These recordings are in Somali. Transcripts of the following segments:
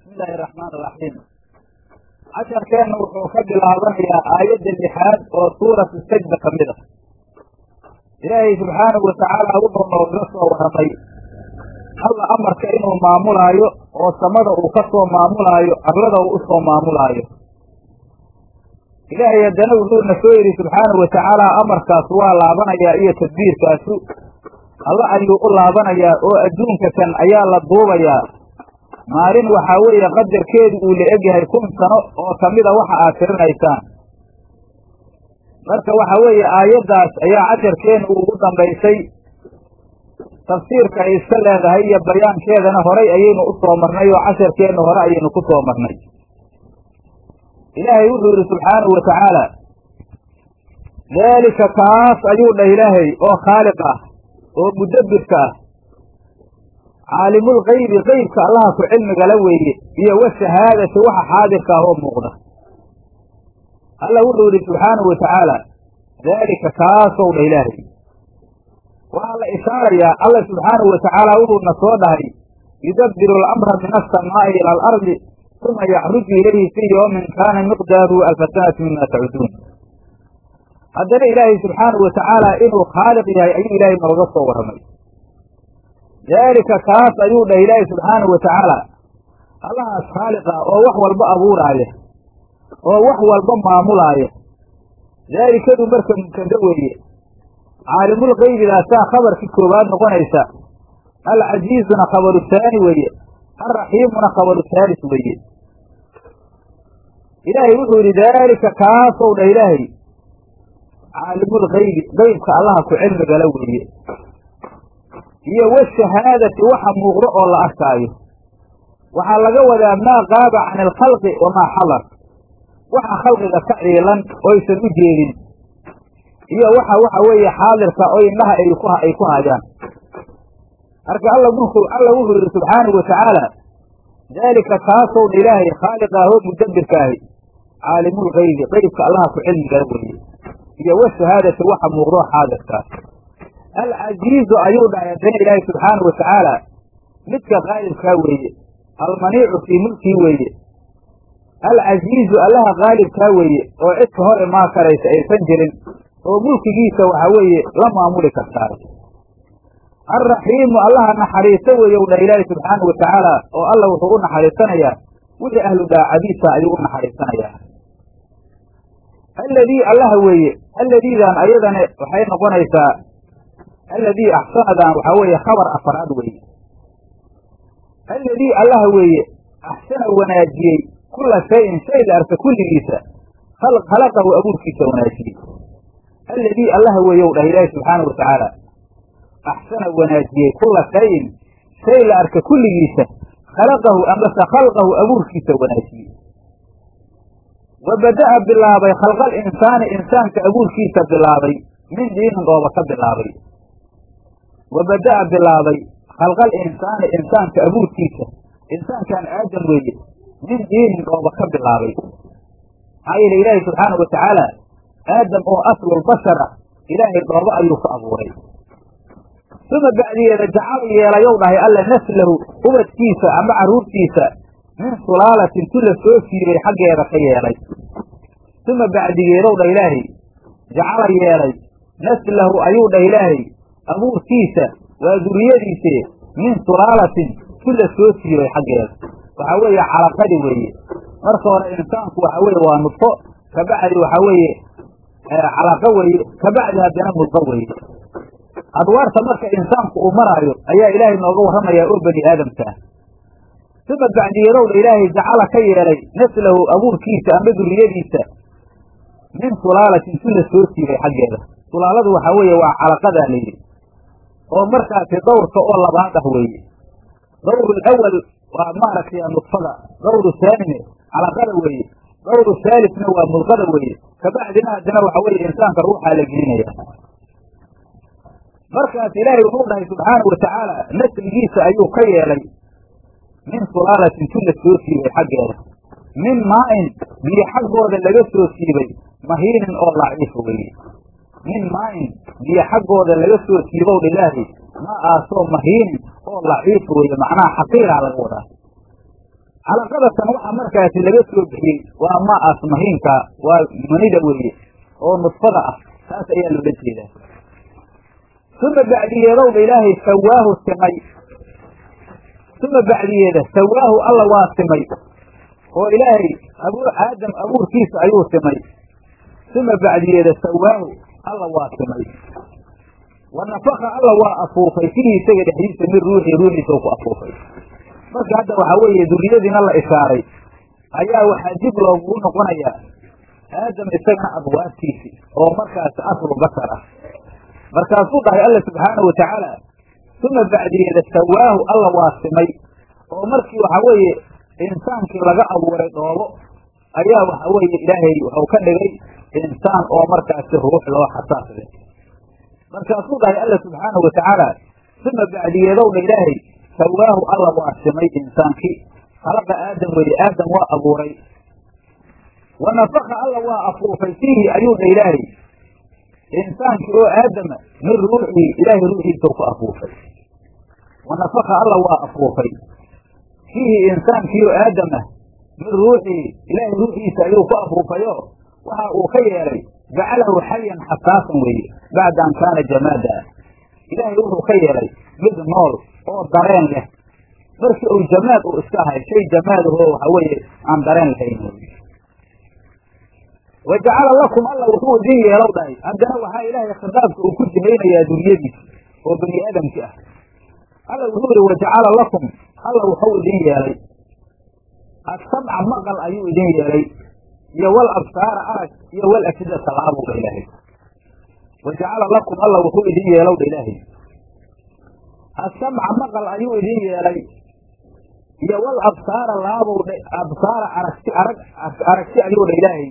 bismillahi araxmaan iraxiim casharkeenna wuxuu ka bilaabanayaa aayadda lixaad oo suuratu sajda ka mid ah ilaahay subxaanahu watacaala wuxuu nooga soo warramay alla amarka inuu maamulaayo oo samada uu ka soo maamulaayo arlada uu u soo maamulaayo ilaahay haddana wuxuuna soo yidhi subxaanahu watacaala amarkaas waa laabanayaa iyo tadbiirkaasu alla ayuu u laabanayaa oo adduunka kan ayaa la duubayaa maalin waxaa weeye qadarkeedu uu la egyahay kun sano oo kamida waxa aad tirinaysaan marka waxa weeye aayaddaas ayaa casharkeena uu ugu dambaysay tafsiirka ay iska leedahay iyo bayaankeedana horay ayaynu u soo marnay oo casharkeenna hore ayaynu ku soo marnay ilaahay wuxuu yidhi subxaanahu wa tacaala daalika kaas ayuu dhah ilaahay oo khaaliq ah oo mudabbirka ah caalimul kaybi qeybka allaha ku cilmigala weeye iyo wa shahaadati waxa xaadirka ah oo muuqda alla wuxuu yidhi subxaanahu wa tacaala daalika kaasow dha ilaahay waxaa la ishaarayaa alla subxaanahu wa tacaala wuxuuna soo dhahay yudabbiru alamra min alsamaa'i ila alardi uma yaxruju ilayhi fii yoomin kaana miqdaaruhu alfa sanati mima tacuduun haddana ilaahay subxaanahu wa tacaala inuu khaaliq yahay ayuu ilaahay nooga soo warramay daalika kaas ayuu dhah ilaahay subxaanahu wa tacaala allahaas khaaliq ah oo wax walba abuuraaya oo wax walba maamulaaya daalikadu marka mubtada weeye caalimul kaybidaasaa khabarkii koowaad noqonaysa alcasiizuna khabaru taani weeye alraxiimuna khabaru taalis weeye ilaahay wuxuu yidhi daalika kaasow dhah ilaahay caalimul kaybi qeybka allaha ku cilmigala weeye iyo washahaadati waxa muuqdo oo la arkaayo waxaa laga wadaa maa qaaba can alkhalqi wamaa xadar waxa khalqiga ka ciilan oysan u jeedin iyo waxa waxa weeye xaadirka oo indhaha ay ku hayaan marka alla wuxuu alla wuxuu yidhi subxaanahu wa tacaala daalika kaasow dha ilaahay khaaliq ah oo mudabbirka ahi caalimul kaybi qeybka allaha ku cilmigala weeye iyo washahaadati waxa muuqdo xaadirkaa alcasiizu ayuu dhahay haddana ilaahay subxaanahu wa tacaala midka qaalibkaa weeye almaniicu fii mulkii weeye alcasiizu allaha qaalibkaa weeye oo cid ka hor imaa karaysa aysan jirin oo mulkigiisa waxa weeye la maamuli kartaa alraxiimu allaha naxariiso weeye u dhah ilaahay subxaanahu wa tacaala oo alla wuxuu u naxariisanayaa wixii ahlu daacadiisa ayuu u naxariisanayaa alladii allaha weeye alladiidan ayadana waxay noqonaysaa alladii axsanadan waxaa weeye khabar afaraad weeye alladii allaha weeye axsana wanaajiyey kula shayin shay la arka kulligiisa khalaqahu abuurkiisa wanaajiyey alladii allaha weeye u dhah ilaahi subxaanahu wa tacaala axsana wanaajiyey kula shayin shay la arka kulligiisa khalaqahu amase khalqahu abuurkiisa wanaajiyey wa bada'a bilaabay khalqal insaani insaanka abuurkiisa bilaabay min diinin dhooba ka bilaabay wa bada'a bilaabay khalqal insaani insaanka abuurkiisa insaankan aadam weeye min diinin dhooba ka bilaabay maxaa yeele ilaahay subxaanahu wa tacaala aadam oo aslulbashara ilaahay dhoobo ayuu ka abuuray uma bacdigeeda jacal yeelayow dhahay alla naslahu ubadkiisa ama carruurtiisa min sulaalatin tu la soo siibay xaggeeda ka yeelay uma bacdigeedow dhah ilaahay jacala yeelay naslahu ayuu dhah ilaahay abuurkiisa waa duriyadiise min sulaalatin tu la soo siibay xaggeeda waxaa weeye calaqadi weeye marka hore insaanku waxa weeye waa nudfo kabacdi waxaa weeye calaqo weeye kabacdi haddana mudqo weeye adwaarta marka insaanku uu maraayo ayaa ilaahay nooga warramayaa oo bani aadamka ah uma bacdiyeedowdha ilaahay jacala ka yeelay naslahu abuurkiisa ama duriyadiisa min sulaalatin si la soo siibay xaggeeda sulaaladu waxaa weeye waa calaqadaa layidhi oo markaasi dawrka oo labaad ah weeye dawru alawal waa maaragtay nudfada dawru saanime calaqada weeye dawru haalifna waa mudqada weeye kabacdina haddana waxa weeye insaanka ruuxaa la gelinaya markaas ilaahay wuxuu dhahay subxaanahu wa tacaala nasligiisa ayuu ka yeelay min sulaalatin tu la soo siibay xaggeeda min maa'in biyo xaggooda laga soo siibay mahiinin oo laciifa weeye min maa'in biyo xaggooda laga soo siibow ilaahay ma aasoo mahiinin oo laciif weeye macnaha xaqiiraa laga wadaa calaqadatan waxaa markaasi laga soo bixiyey waa maaas mahiinka waa manida weeye oo nudfada ah taas ayaa loola jeedaa uma bacdiyeedowdha ilaahay sawaahu simay uma bacdiyeeda sawaahu alla waa simay oo ilaahay abu aadam abuurkiisa ayuu simay uma bacdiyeeda sawaahu alla waa simay wa nafaka alla waa afuufay fihi isaga dhexdiisa min ruuxii ruuxiisa u ku afuufay marka hadda waxaa weeye duriyadiina la ishaaray ayaa waxaa dib loogugu noqonayaa aadam isagana adwaabtiisi oo markaasi aslu basar ah markaasuu dhahay alla subxaana wa tacaala uma bacdiyeeda sawaahu alla waa simay oo markii waxaa weeye insaankii laga abuuray dhoobo ayaa waxa weeye ilaahay wuxuu ka dhigay insaan oo markaasi ruux loo xasaas leh markaasuu dhahay alla subxaana wa tacaala uma bacdiyeedowdha ilaahay sawaahu alla waa simay insaankii khalaqa aadam weye aadam waa abuuray wa nafaka alla waa afuufay fiihi ayuu dha ilaahay insaankii oo aadama min ruuxii ilaahay ruuxiisau ku afuufay wa nafaka alla waa afuufay fiihi insaankii oo aadama min ruuxii ilaahay ruuxiisa ayuu ku afuufayo waxa uu ka yeelay jacalahu xayan xasaasan weeye bacda an kaana jamaada ilaahay wuxuu ka yeelay mid nool oo dareen leh markii uu jamaad uu iska ahay shay jamaadahoo waxa weeye aan dareen lahayn wa jacala lakum alla wuxuu idin yeelow dhahay haddana waxaa ilaahay khitaabka uu ku jihaynayaa duriyadiisa oo bani aadamki ah alla wuxuu yihi wajacala lakum alla wuxuu idin yeelay assamca maqal ayuu idin yeelay iyo wal absaara arag iyo wal afidata laabuu dha ilaahay wajacala lakum alla wuxuu idin yeelow dha ilaahay assamca maqal ayuu idin yeelay iyo wal absaara laabow dha absaara aragti arag aragti ayuu dha ilaahay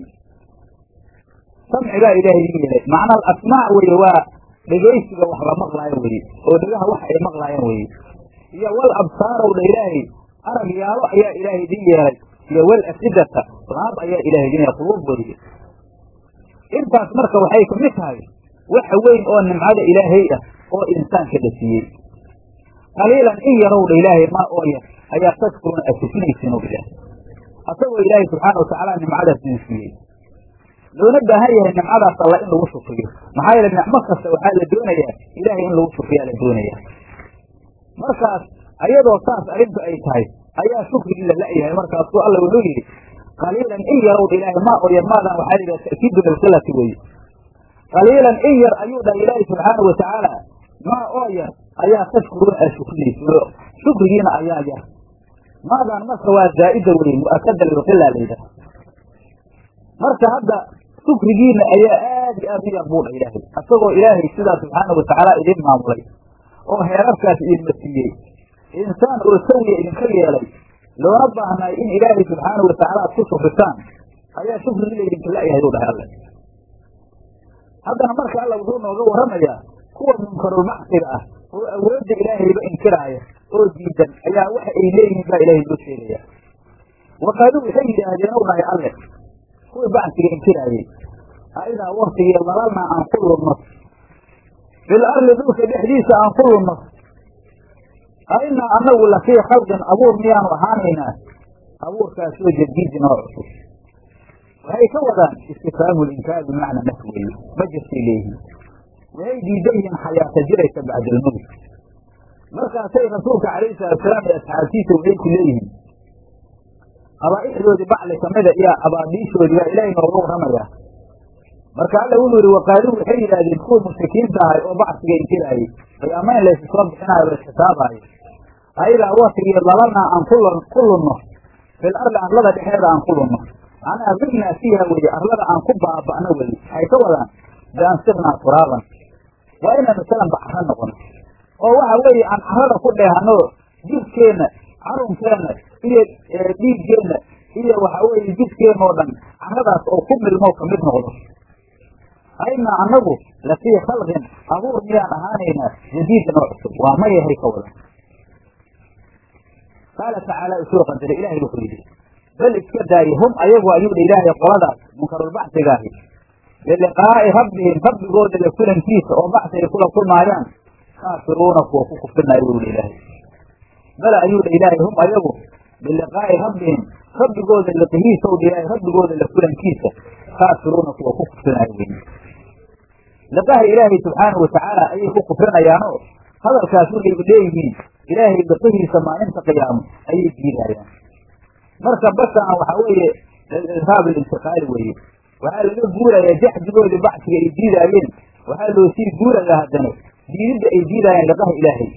samcigaa ilaahay idin yeelay macnaha asmaac weye waa dhegaysiga wax la maqlaayo weye oo dhegaha wax ay maqlaayaan weye iyo wal absaarow dha ilaahay arag yaalo ayaa ilaahay idin yeelay iyo wal afidata laab ayaa ilahay idin yeelay quluub weye intaas marka waxay kamid tahay waxa weyn oo nimcada ilaahay ah oo insaanka la siiyey qaliilan in yarow dha ilaahay maa oo yar ayaa tashkuruuna aad tufinaysiin o ilaahay asagoo ilaahay subxaana watacaala nimcadaas idin siiyey loona baahan yahay nimcadaas alla in lagu shukriyo maxaa yeele nicmo kasta waxaa la doonayaa ilaahay in lagu shukriyaa la doonaya markaas ayadoo saas arrintu ay tahay ayaa shukrigii la la'yahay markaasuu alla wuxuu yidhi qaliilan in yarow dha ilaahay maa oo yar maadan waxaa la yidhaha ta'kiidu bilqilati weye qaliilan in yar ayuu dhahay ilaahay subxaana wa tacaala maa oo yar ayaa tashkuruuna aad shukrinaysiin shukrigiina ayaa yar maadan marka waa zaa'ida weye mu'akada lilqila la yidhaha marka hadda shukrigiina ayaa aad iyo aad u yar buu dha ilaahay asagoo ilaahay sidaa subxaana wa tacaala idin maamulay oo heerarkaas idinma siiyey insaan oo sawiya idinka yeelay loona baahnaay in ilaahay subxaana wa tacaala aad ku shukrisaan ayaa shukrigii laydinka la'yahay u dhahay alle haddana marka alla wuxuu nooga warramayaa kuwa munkarulmacsiga ah oo awoodda ilaahayba inkiraaya oo diidan ayaa waxa ay leeyihiin baa ilaahay loo sheegaya waqaaluu waxay yidhaahdeen u dhahay alle kuwii bacsiga inkiraayey aidaa waktigii dalalnaa aan ku lunno fil arli dhulka dhexdiisa aan ku lunno ainaa anagu lafii khalqin abuur miyaanu ahaanaynaa abuurkaasoo jadiidin oo cusub waxay ka wadaan istifhaamu linkaar bimacna naf weeye ma jirtay leeyihiin waxay diidan yihiin xayaata jiraysa bacda almowt markaasay rasuulka calayhi salaatusalaam iyo asxaabtiisa waxay ku leeyihiin qabaa'ixdoodii bacli kamida iyo abaadiishoodii baa ilaahay nooga warramayaa marka alla wuxuu yihi waqaaluu waxay yidhaahdeen kuwa mushrikiinta ahay oo bacsiga inkiraayey qiyaamayn laysu soo bixinaayo la xisaabaayo ayadaa waktigii dalalnaa aan ku lunno fil arli arlada dhexeeda aan ku lunno anaa bidnaa fiiha weye arlada aan ku baaba'no weye waxay ka wadaan biansirnaa turaaban waa inaynu salan bacro noqono oo waxa weeye aan carada ku dheehano jidkeenna carunkeenna iyo dhiiggeenna iyo waxa weeye jidkeenna oo dhan caradaas oo ku milmoo kamid noqdo aynaa annagu lafii khalqin abuur miyaan ahaanaynaa jadiidin oo cusub waa mayahay ka wada qaala tacaala usoo qadara ilaahay wuxuu yidhi bal iska daaye hum ayagu ayuu dha ilaahay qoladaas munkarulbacsigaahi biliqaa'i rabbihim rabbigooda la kulankiisa oo bacsi ay kula kulmaayaan kaafiruuna kuwa ku kufrinaayo wuu dha ilaahay bala ayuu dha ilaahay hum ayagu biliqaa'i rabbihim rabbigooda liqihiisa w ilaahay rabbigooda la kulankiisa kaafiruuna kuwa ku kufrinaayo wey liqaha ilaahay subxaanau watacaala ayay ku kufrinayaanoo hadalkaas waxayba leeyihiin ilaahay liqihiisa maalinta qiyaamo ayay diidaayaan marka basaan waxaa weeye lilirhaab alintiqaali weeye waxaa laga guurayaa jaxdigoodii bacsiga ay diidaayeen waxaa loo sii guurayaa haddana diididda ay diidaayeen liqaha ilaahay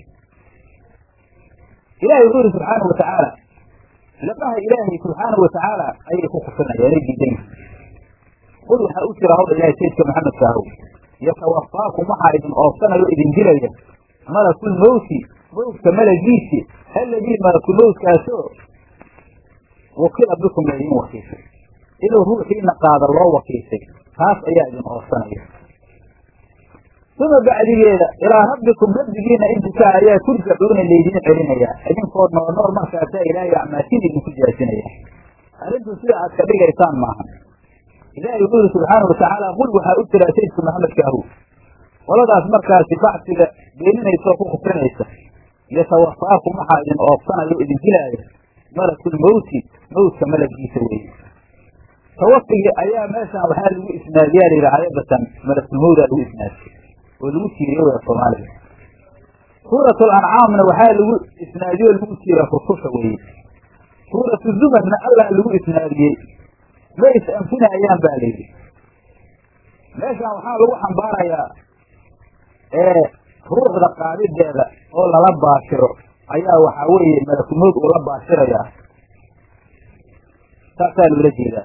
ilahay wuxuu yihi subxaana watacaala liqaha ilaahay subxaana watacaala ayay ku kufrinayaan ay diidan yihiin qul waxaa u jira hawdha ilahay sayidka maxamedka ahow yatawafaakum waxaa idin oofsanayo idin dilaya malakul mawti mawtka malagiisi alladii malakul mawtkaasoo wakila bikum laydin wakiishay inuu ruuxiina qaada loo wakiishay taas ayaa idin oofsanaya uma bacdigeeda ilaa rabbikum rabbigiina intikaa ayaa turjacuuna laydin celinayaa idinkoo nool nool markaasaa ilaahay acmaashin idinku jaasinaya arrintu sida aad ka dhigaysaan maaha ilaahay wuxuu yihi subxaana watacaala qul waxaa u jiraa sayidka maxamedkaahu qoladaas markaasi bacsiga beeninaysoo ku kufrinaysa yatawafaakum waxaa idin oofsanayo o idin dilaaya malakul mawti mawtka malagiisa weeye tawafigii ayaa meeshan waxaa lagu isnaadiyaa la yidhi aayadatan malakulmawdaa lagu isnaadiyey oo lagu tiiriye w soomaaliga suuratu lancaamna waxaa lagu isnaadiye oo lagu tiira rususha weeye suuratu zumarna allah lagu isnaadiyey ma is anfinayaan ba la yidhi meeshan waxaa lagu xambaarayaa ruuxda qaadideeda oo lala baashiro ayaa waxaa weeye malakulmawd uu la baashirayaa saasaa loola jeedaa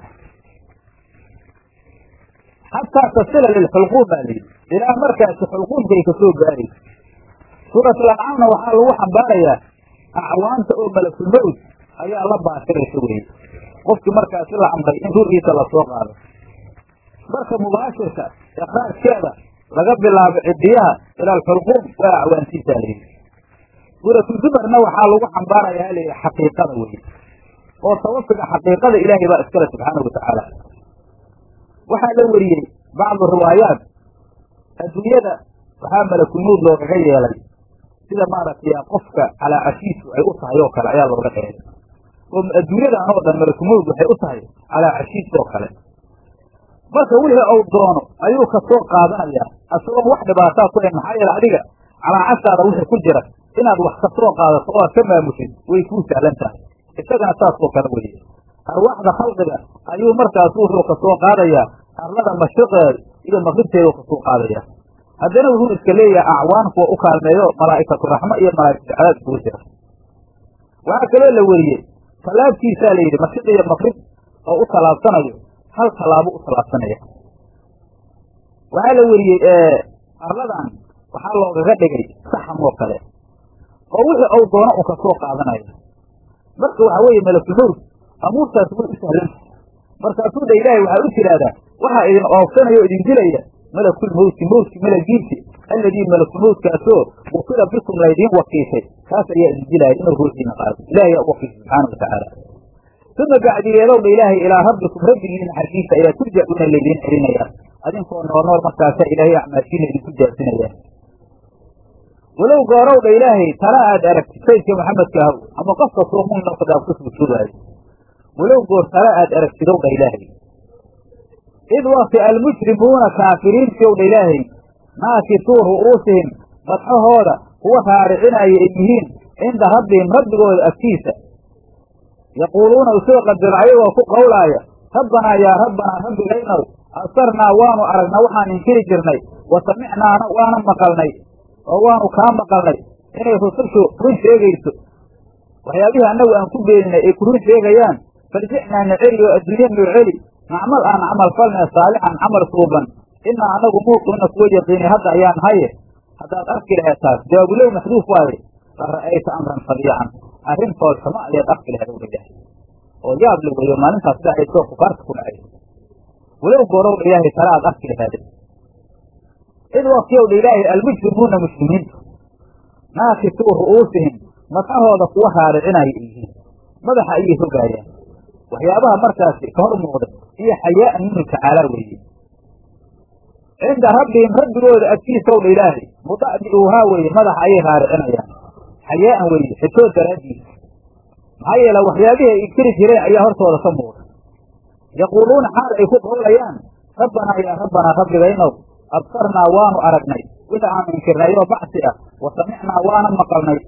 xataa tasila lilxulquum baa layidhi ilaa markaasi xulquumkay kasoo gaarayso suuratulancaamna waxaa lagu xambaarayaa acwaanta oo malakulmawd ayaa la baashiraysa weye qofkii markaasi la amray in ruuxiisa lasoo qaado marka mubaashirka ikraajkeeda laga bilaabo cidiyaha ila alxulquum waa acwaantiisa layidhi suuratu zumarna waxaa lagu xambaarayaa layidhi xaqiiqada weye oo tawafiga xaqiiqada ilaahay baa iskale subxaana watacaala waxaa la weriyey bacdu riwaayaat adduunyada waxaa malakulmawd loogaga yeelay sida maaragtay qofka calaacashiisu ay u tahay oo kale ayaa looga dheelay oo adduunyadan oo dhan malakulmawd waxay u tahay calaacashiis oo kale marka wixii uu doono ayuu kasoo qaadanayaa asagoon wax dhibaataa ku hayn maxaa yeele adiga calaacashaada wixii ku jira inaad wax kasoo qaadato oo aad ka maamushid way kuu sahlan tahay isagana saasoo kale weye arwaaxda khalqiga ayuu markaas wuxuu kasoo qaadayaa arlada mashriqeeda iyo maqribteeda kasoo qaadaya haddana wuxuu iska leeyahay acwaan kuwa u kaalmeeyo malaa'ikatu raxmo iyo malaa'ikatu cadaab isugu jira waxaa kaloo la weriyey tallaabtiisaa la yidhi mashriq iyo maqrib oo u tallaabsanayo hal tallaabo u tallaabsanaya waxaa la weriyey arladan waxaa loogaga dhigay saxam oo kale oo wixii uu doono uu kasoo qaadanayo marka waxaa weeye malakulmawd amuurtaas way u sahlanta markaasuu dha ilaahay waxaa u tiraahdaa waxaa idin oofsanaya o idin dilaya malakul mawti mawtki malagiisi alladii malakulmawtkaasoo wukila bikum laydiin wakiishay kaas ayaa idin dilaya inuu ruuxiina qaado ilahay yaa u wakiishay subxaana watacaala uma bacdigeedow dha ilaahay ilaa rabbikum rabbigiina xaggiisa ayaa turjacuuna laydiin celinayaa adinkoo nool nool markaasaa ilaahay acmaashiina idinku jaasinaya walow goorow dha ilaahay tala aad aragtid saydka maxamedka ahow ama qof kastoo mu'min oo kadaab ku sujuudaayo walow goor tala aad aragtidow dha ilaahay id wakti almujrimuuna kaafiriintii ow dha ilaahay naakisuu ru'uusihim badxahooda kuwa raaricinaya ay yihiin cinda rabbihim rabbigooda agtiisa yaquuluuna usoo qadaro ayagoo ku qowlaaya rabbanaa yaa rabbanaa rabbigaynow absarnaa waanu aragnaa waxaan inkiri jirnay wa samicnaana waana maqalnay oo waanu kaa maqalnay inay rusushu run sheegayso waxyaabihii annagu aan ku beeninay ay ku run sheegayaan farjicnaa na celi oo adduunye noo celi nacmal aan camal falnee saalixan camal suuban inaa annagu muuqinna kuwa yaqiinay hadda ayaan haye haddaad arki laheed taas jawaabulow maxduuf waaye la ra'ayta amran fadiican arrin foolxumo ayaad arki laheed ow ilaahay oo yaab la weeyo maalintaas sida ay soo kufaarta ku dhacay walow goorow dha ilaahay tala aad arki laheede id waktiyow dha ilaahay almujrimuuna muslimiintu naakisuu ru'uusihim madxahooda kuwa raaricinaya ay yihiin madaxa ayay rogaayaan waxyaabaha markaasi ka hor muuqda iyo xayaa'an minhu tacaalaa weeye cinda rabbihim rabbigooda agtiisaw dha ilaahay muda'diuuhaa weeye madaxa ayay raaricinayaan xayaa'an weeye xishood daraaddiisa maxaa yeele waxyaabihii ay inkiri jireen ayaa hortooda ka muuqda yaquuluuna xaal ay ku qowlayaan rabbanaa yaa rabbanaa rabbigaynow absarnaa waanu aragnay wixii aanu inkirnay oo bacsi ah wa samicnaa waana maqalnay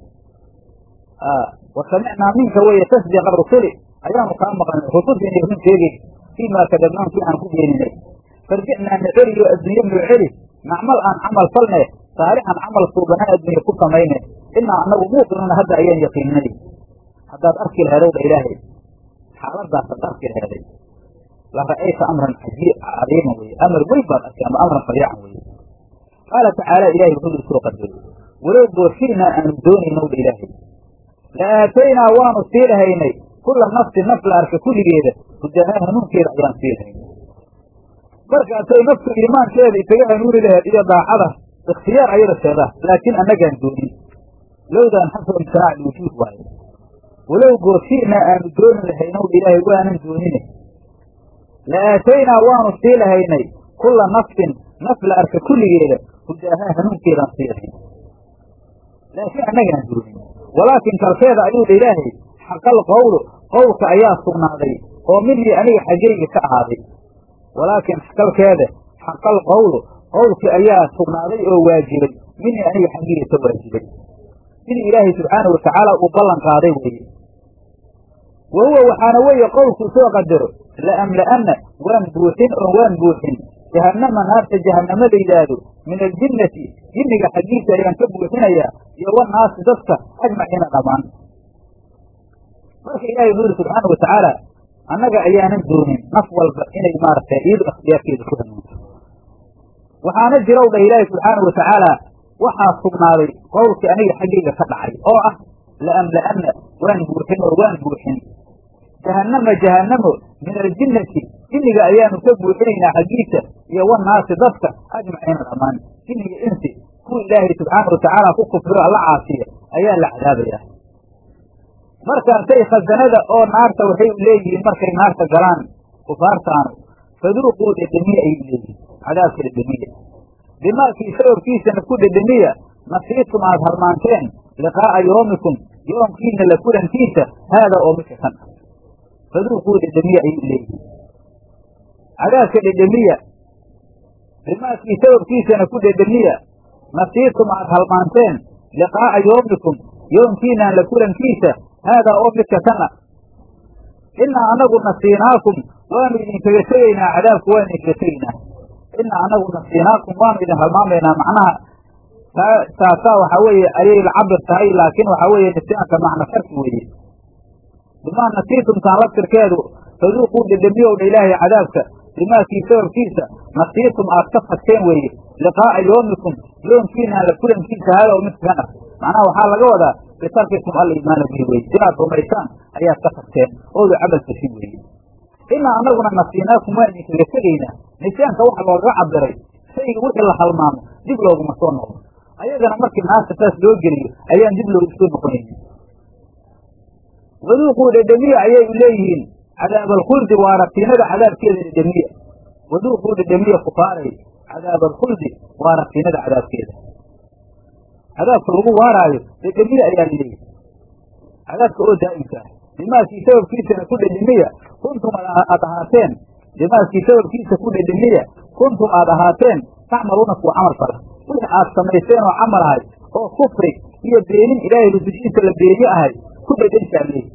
wa samicnaa minka weeye tasdiqa rusuli ayaanu kaa maqalnay rusulka inay run sheegay fii maa kadabnaan kii aan ku beeninay farjicnaa na celi oo adduunye noo celi nacmal aan camal falne saalixan camal suubanaan adduunye ku samayne inaa anagu muuqinuuna hadda ayaan yaqiininay haddaad arki laheedow dha ilaahay xaaladaasaad arki laheeday la ra'ayta amran cajiib cadiiman weye amar weyn baad arkay ama amran fadiican weye qaala tacaala ilahay wuxuu ii soo qadaray walow booshi'naa aanu doonaynow dha ilaahay la aataynaa waanu sii lahaynay kulla nafsin naf la arka kulligeeda hudahaa hanuunkeeda ayaan sii lahaynay markaasay naftu iimaankeeda isaga hanuuni laheed iyo daacada ikhtiyaar ayada sheedaa laakiin annagaan doonin lowdaan xasba imtinaac lwujuud waaye walow gooshi'naa aanu dooni lahaynow ilaahay waanan doonine la aataynaa waanu sii lahaynay kulla nafsin naf la arka kulligeeda hudaahaa hanuunkeedaan sii lahayn laakiin annagaan doonin walaakin kalkeeda ayuu dha ilaahay xaqal qowlu qowlka ayaa sugnaaday oo minii aniga xaggayga ka ahaaday walaakin kalkeeda xaqal qowlu qowlkii ayaa sugnaaday oo waajibay minii aniga xaggayga ka waajibay sidii ilaahay subxaana watacaala uu ballan qaaday weeye wa huwa waxaana weeye qowlkuu soo qadaro la'amla'anna waan buuxin oo waan buuxin jahannama naarta jahannama la yidhaahdo min aljinnati jinniga xaggiisa ayaan ka buuxinayaa iyo wanaasi dadka ajmaciina dhammaan marka ilahay wuxuu yidhi subxaana watacaala annaga ayaanan doonin naf walba inay maaragtay iyadu ikhtiyaarkeeda ku hanuunto waxaana jirow dha ilaahi subxaana watacaala waxaa sugnaaday qowlkii aniga xaggayga ka dhacay oo ah la'amla'anna waan buuxin oo waan buuxin jahannama jahannamo min aljinnati jinniga ayaanu ka buuxinaynaa xaggiisa iyo wanaasi dadka ajmaciina dhammaan jinniga insi kuwa ilaahay subxaana watacaala ku kufriyo alla caasiya ayaa la cadaabayaa markaasay khasanada oo naarta waxay u leeyihiin markay naarta galaan kufaartaanu faduuquu dhedhemiya ayay leeyihiin cadaabka dhedhemiya bimaakii sababkiisana ku dhedhemiya nasiitum aad halmaanteen liqaa'a yoomikum yoomkiina la kulankiisa haada oo midka kan ah faduuquu dhedhemiya ayay leeyihiin cadaabka dhedhemiya bimaakii sababkiisana ku dhedhemiya nasiitum aad halmaanteen liqaa'a yoomikum yoomkiinaan la kulankiisa haadaa oo midka kan ah inaa anagu nasiinaakum waanu idinkaga tegaynaa cadaabku waanu idinkaga tegaynaa inaa anagu nasiinaakum waanu idin halmaamaynaa macnaha taasaa waxaa weeye ayay la cabir tahay laakiin waxaa weeye nisyaanka macna sharki weeye bimaa nasiitumtaan laftirkeedu faduuquu dhedhemiyow dha ilaahay cadaabka bimaakii sababkiisa nasiitum aad ka fagteen weeye liqaa'a yoomikum yoomkiinaan la kulankiisa haada oo midka kan ah macnaha waxaa laga wadaa bitarkikum aliimaana bihi weye inaad rumaysaan ayaad ka tagteen oodu camal fashin weeye inaa anaguna nasiinaakum waan idinkaga tegaynaa nisyaanka waxa loogaga cabiray shayga wixii la halmaamo dib looguma soo noqdo ayagana markii naarta saas loo geliyo ayaan dib loogu soo noqonaynin waduuquu dhedhemiya ayay leeyihiin cadaab alkhuldi waa ratiinada cadaabkeeda dhedhemiya waduuquu dhedhemiya kufaaray cadaab alkhuldi waa ratiinada cadaabkeeda cadaabka lagu waaraayo dhedhemiya ayaa laleeyahay cadaabka oo daa'imka ah bimaakii sababkiisana ku dhedhemiya kuntum aad ahaateen bimaakii sababkiisa ku dhedhemiya kuntum aad ahaateen tacmaluuna kuwa camal fala wixii aad samayseen oo camal ahay oo kufri iyo beenin ilaahay rusushiisa la beeniye ahay ku dhedhenshaa leeyi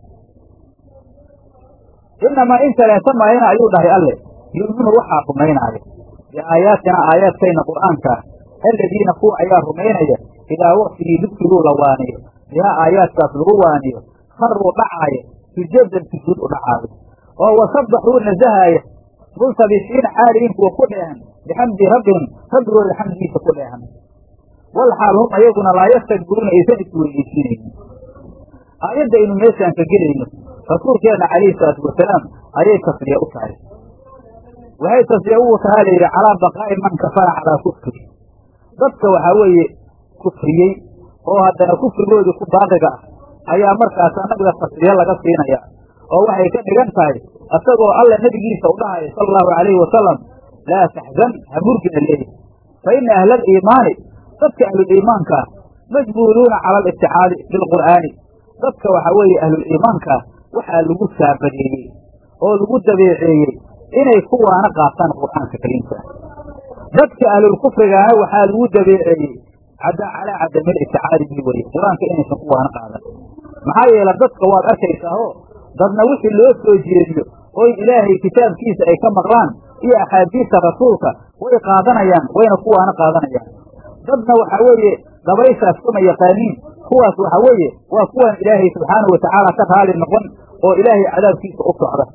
inamaa in kaleeta maayana ayuu dhahay alle yu'minu waxaa rumaynaaya biaayaatina aayaadkayna qur'aankaa aladiina kuwa ayaa rumaynaya idaa waktigii dugsiguu la waaniyo bihaa aayaadkaas lagu waaniyo kharuu dhacaaya sujadan sujuud u dhacaayo oo wasabbaxuu nasahaaya multabisiina xaaliin kuwa ku dheehan bixamdi rabbihim rabbigooda xamdigiisa ku dheehan wal xaal hum ayaguna laa yastakbiruuna aysan isweydiisinaynin aayadda aynu meeshaan ka gelayno rasuulkeenna calayhi salaatu wasalaam ayay tasliya u tahay waxay tasliya ugu tahaa layidhi calaa baqaa'i man kafara calaa kufri dadka waxaa weeye kufriyey oo haddana kufrigoodii ku baaqiga ah ayaa markaas annaga tasliya laga siinaya oo waxay ka dhigan tahay isagoo alla nebigiisa u dhahaya sala allahu calayhi wasalam laa taxzan ha murgina leeyahy fa ina ahla aliimaani dadka ahluliimaanka ah majbuuluuna cala alibticaadi bilqur'aani dadka waxaa weeye ahluliimaanka waxaa lagu saabadeeyey oo lagu dabeeceeyey inay kuwaana qaataan qur'aanka kariimka dadka ahlulkufrigaana waxaa lagu dabeeceeyey cadda calaa cadamil iticaadi bi weye qur-aanka inaysan kuwaana qaadan maxaa yeele dadka waad arkaysaa oo dadna wixii loo soo jeediyo oy ilaahay kitaabkiisa ay ka maqlaan iyo axaadiista rasuulka way qaadanayaan wayna kuwaana qaadanayaan dadna waxaa weeye dabayshaas kama yaqaaniin kuwaas waxa weeye waa kuwaan ilaahay subxaanahu watacaala ka raali noqon oo ilaahay cadaabkiisa u socda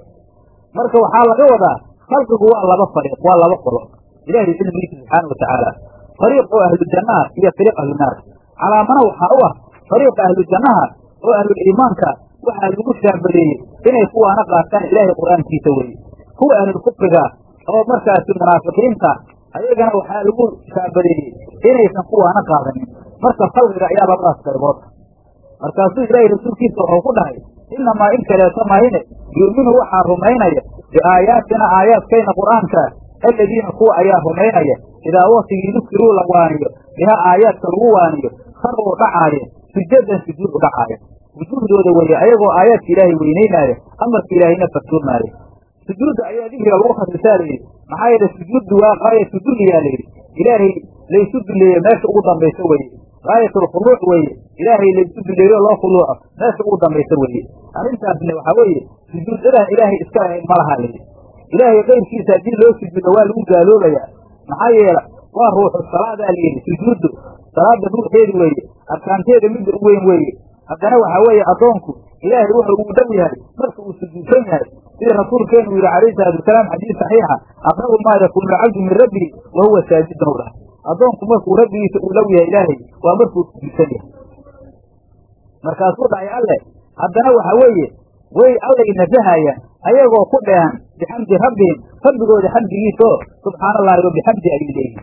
marka waxaa laga wadaa khalqigu waa laba fariiq waa laba qolo ilahay cilmigiisa subxaana watacaala fariiq oo ahlu jannaha iyo fariiq ahlu naar calaamana waxaa u ah fariiqa ahlu jannaha oo ahlul iimaanka waxaa lagu shaabadeeyey inay kuwaana qaataan ilaahay qur-aankiisa weye kuwa ahlulkufriga oo markaasi munaafiqiinta ayagana waxaa lagu shaabadeeyey inaysan kuwaana qaadanin marka khalqiga ayaa labadaas qaybood markaasuu ilaahay rasuulkiisa wuxuu ku dhahay inamaa in kaleeto mahine yu'minu waxaa rumaynaya biaayaatina aayaadkayna qur'aanka aladiina kuwa ayaa rumaynaya idaa waktigii dukiruu la waaniyo biha aayaadka lagu waaniyo saruu dhacaayeen sujadan sujuud u dhacaaya wujuuhdooda weeye ayagoo aayaadka ilaahay weynaynaaya amarka ilaahayna farsoomaayo sujuudda ayaa dikriga lagu khasisaa layidhi maxaa yeele sujuuddu waa qaayatu dulliyaa layidhi ilaahay laysu duleeye meesha ugu dambaysa weeye gaayatulkhuluuc weeye ilaahay laysu duleeyo loo khuluuco meesha ugu dambaysa weeye arrintaasna waxaa weeye sujuudadan ilaahay iska lahayn ma laha layidhi ilaahay kayrkiisa haddii loo sujuudo waa lagu gaaloobayaa maxaa yeele waa ruuxu salaadaa layidhi sujuuddu salaada ruuxeedi weeye arkaanteeda midda u weyn weeye haddana waxaa weeye addoonku ilaahay wuxuu ugu dhow yahay marka uu sujuudsan yahay sida rasuulkeenu yidhi calayhi salaatu wasalaam xadiis saxiixa aqrabu maa yakuunu alcabdu min rabbihi wa huwa saajidun u dhahay addoonku markuu rabbigiisa uu dhow yahay ilaahay waa markuu sujuudsan yahay markaasuu dhahay alle haddana waxa weeye way allay nasahayaan ayagoo ku dheehan bixamdi rabbihim rabbigooda xamdigiisaoo subxaana allahi wa bixamdi ayay leeyihin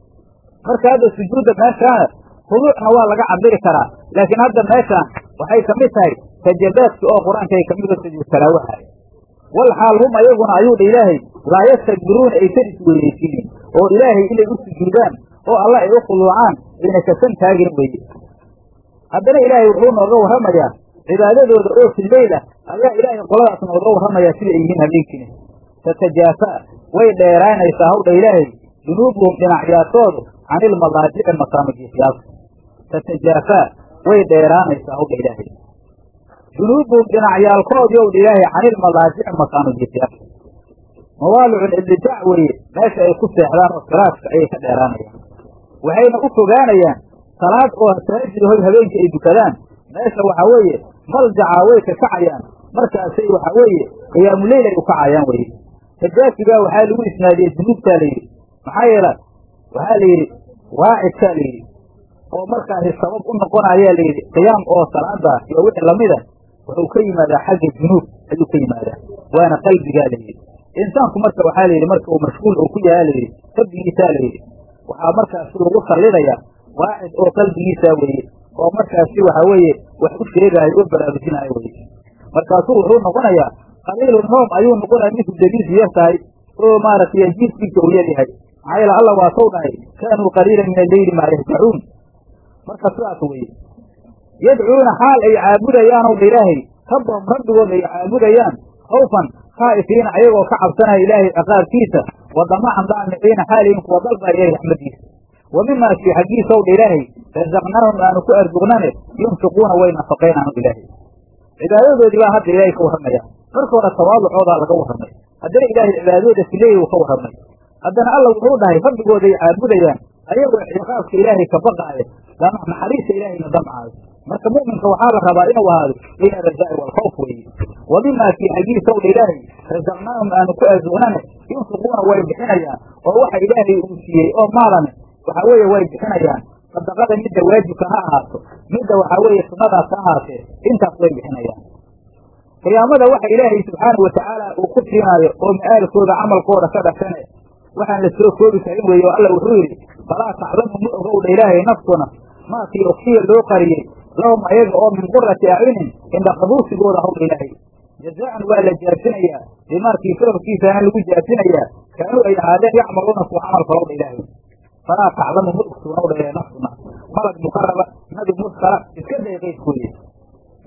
marka hadda sujuudda meeshaana khuduucna waa laga cabiri karaa laakiin hadda meeshaan waxay ka mid tahay sajabaadki oo qur-aanka ay kamid sujuud talaawaha wal xaal hum ayaguna ayuu dha ilaahay laa yastakbiruuna aysan isweynaysiinin oo ilaahay inay u sujuudaan oo alla ay u khuluucaan ayna kasan taagin weye haddana ilaahay wuxuu nooga warramayaa cibaadadooda oo fileyl ah ayaa ilaahay qoladaas nooga warramayaa sida ay yihiin habeenkiina tatajaafa way dheeraanaysaa hawdha ilaahay junuubuhum dhinacyaashoodu can ilmadaajici makaamajiifyaalka tatajaafaa way dheeraanaysaa hawdha ilaahay junuubuhum dhinacyaalkoodii owdha ilaahay can ilmadaajici makaamajiifyaalka mawaalicu libdaac weeye meesha ay ku seexdaan oo firaashka ayay ka dheeraanayaan waxayna u fogaanayaan salaad oo taajid hoy habeenkii ay dukadaan meesha waxaa weeye maljacaa way ka kacayaan markaasay waxaa weeye qiyaamuleyl ay u kacayaan weye tajaafigaa waxaa lagu isnaadiyey junuubtaa layidhi maxaa yeele waxaa la yidhi waacidkaa la yidhi oo markaasi sabab u noqonayaa layidhi qiyaam oo salaada iyo wixii lamida wuxuu ka yimaadaa xagga junuub ayuu ka yimaadaa waana qalbigaa layidhi insaanku marka waxaa layidhi marka uu mashhuul uu ku yahaa layidhi rabbigiisaa layidhi waxaa markaasi lagu sallidaya waacid oo qalbigiisaa weeye oo markaasi waxaa weeye wax u sheegaayo oo baraarujinaayo weye markaasuu wuxuu noqonayaa qaliilu noom ayuu noqonaya midku daliisu yar tahay oo maaragtay jiiskiisa uu yar yahay maxaa yeele alla waa sow dhahay kaanuu qaliilan min alleyli maa yahjacuun marka sidaas weye yadcuuna xaal ay caabudayaan ow dha ilaahay rabbahum rabbigood ay caabudayaan khawfan khaa'ifiina ayagoo ka cabsanaya ilaahay ciqaabkiisa wa damacan daamiciina xaalihin kuwa dalbaya ilahay raxmadiisa wa mimaa kii xaggiisa ow dha ilaahay rasaqnaahum aanu ku arsuqnane yunfiquuna way nafaqaynaan o ilaahay cibaadadoodii baa hadda ilaahay ka warramaya marka hore tawaaducoodaa laga warramay haddana ilaahay cibaadadooda fileey uu ka warramay haddana alla wuxuu dhahay rabbigooday caabudayaan ayagoo ciqaabka ilaahay ka baqaaya naxariista ilaahayna damcaayo marka mu'minka waxaa la rabaa inuu ahaado bayna arajaa'i waalkhawf weeye wa mimaa kii xaggiisa ow dha ilaahay rasaqnaahum aanu ku arsuqnane yunfiquuna way bixinayaan oo waxa ilaahay uu siiyey oo maalane waxaa weeye way bixinayaan sadaqada midda waajibka ha ahaato midda waxaa weeye sunnadaas ha ahaatee intaas way bixinayaan qiyaamada waxa ilaahay subxaanau watacaala uu ku siinaayo oo ma'aalkooda camalkooda ka dhashane waxaan la soo koobi karin weeye oo alla wuxuu yidhi falaa taclamu ma ogowdha ilaahay naftuna maakii oksiya loo qariyey lahum ayaga oo min qurati acyunin indhaqabuusigooda hawdha ilaahay jazaan waa la jaasinayaa bimaakii sababkiisaana lagu jaasinayaa kaanuu ay ahaadeen yacmaluuna kuwa camal falowdha ilaahay falaa taclamu ma ogsoonowdha ilaahay naftuna malad mukaraba nabi mursala iska day qaydkooye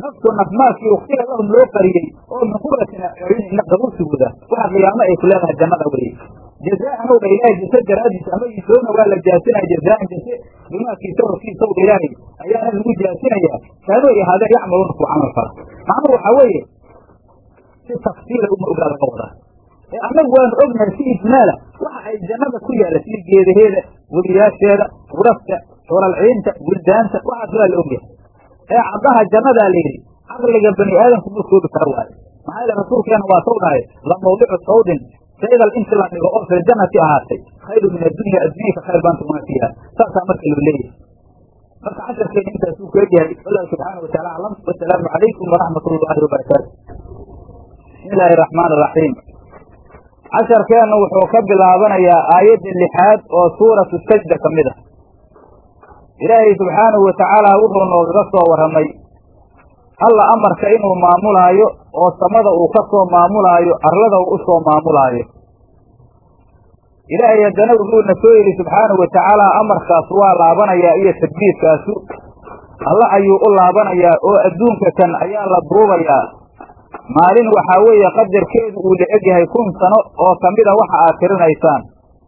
naftu nafmaadkii ukhtiya lahum loo qariyey oo min quratin acyunin ina qabusigooda waxa qiyaamo ay ku leedahay jannada weye jazaan ow dha ilaahay jase daraadiis ama yisoona waa la jaasinaya jazaan jase bimaakii sawrkiisa ow dha ilaahay ayaana lagu jaasinayaa kaanuu ay ahaadeen yacmaluuna ku camal fala macnuhu waxaa weeye si tafsiila uma ogaa laga wadaa ee annagu waanu ognahay si ijmaala waxa ay jannada ku yaalla sida geedaheeda webiyaasheeda gurafta xuralciinta buldaanta waxaas waa la ogyahay ee caddaha jannadaa la yidhi caqliga bani aadamku ma koobi kara waayo maxaa yeele rasuulkeena waa saw dhahay la mawdicu sawdin shaygal inti la dhigo oo fil jannati ahaatay khayru min addunya addunyaka khayr baan tumaa fiiha saasaa marka loo leeyahay marka casharkeena intaasuu ku egyahay wallahu subxaana wa taala aclam wasalaamu calaykum waraxmat ullaahi wabarakaatu bismi illaahi araxmaan araxiim casharkeennu wuxuu ka bilaabanayaa aayadda lixaad oo suuratu sajda ka mid ah ilaahay subxaanahu wa tacaala wuxuu noogaga soo warramay alla amarka inuu maamulaayo oo samada uu ka soo maamulaayo arlada uu u soo maamulaayo ilaahay haddana wuxuuna soo yidhi subxaanahu wa tacaala amarkaas waa laabanayaa iyo tadbiirkaasu alla ayuu u laabanayaa oo adduunka kan ayaa la duubayaa maalin waxaa weeye qadarkeedu uu la egyahay kun sano oo ka mida waxa aad tirinaysaan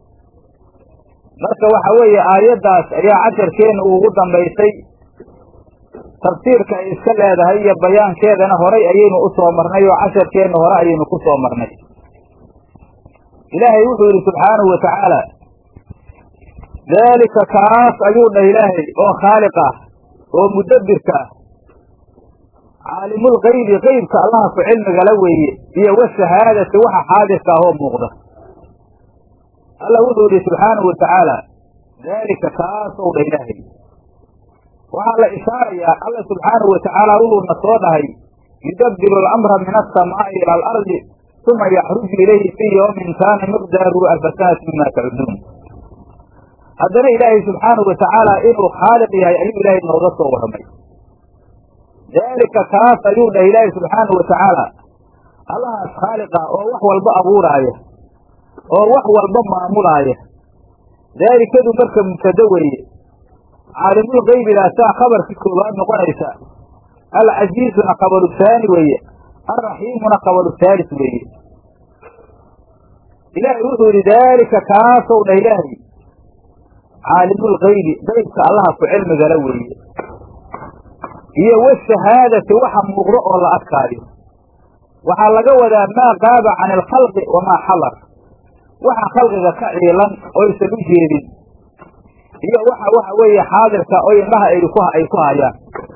marka waxa weeye aayaddaas ayaa casharkeenna ugu dambaysay tafsiirka ay iska leedahay iyo bayaankeedana horay ayaynu u soo marnay oo casharkeenna hore ayaynu ku soo marnay ilaahay wuxuu yidhi subxaanahu wa tacaala daalika kaas ayuu dhah ilaahay oo khaaliq ah oo mudabbirka ah caalimulgaybi qeybka allaha ku cilmigala weeye iyo washahaadati waxa xaadirka ah oo muuqda alla wuxuu yidhi subxaanahu wa tacaala daalika kaasow dha ilaahay waxaa la ishaarayaa alla subxaanahu wa tacaala wuxuuna soo dhahay yudabbiru alamra min alsamaa'i ila alardi uma yaxruju ilayhi fii yawmin kaana miqdaaruhu alfa sanati mima tacuduun haddana ilaahay subxaanahu wa tacaala inuu khaaliq yahay ayuu ilaahay nooga soo warramay daalika kaas ayuu dhah ilaahay subxaanahu wa tacaala allahaas khaaliqa oo wax walba abuuraaya oo wax walba maamulaaya daalikadu marka mubtado weeye caalimul qaybigaasaa khabarkii koowaad noqonaysa alcasiizuna qabalu haani weeye alraxiimuna qabalu haalis weeye ilaahay wuxuu yidhi daalika kaasow dhah ilaahay caalimulgaybi qaybka allaha ku cilmigala weeye iyo washahaadati waxa muuqdo oo la arkaayo waxaa laga wadaa maa qaaba can alkhalqi wamaa xadar waxa khalqiga ka ciilan oysan u jeedin iyo waxa waxa weeye xaadirka oo indhaha ay ku ay ku hayaan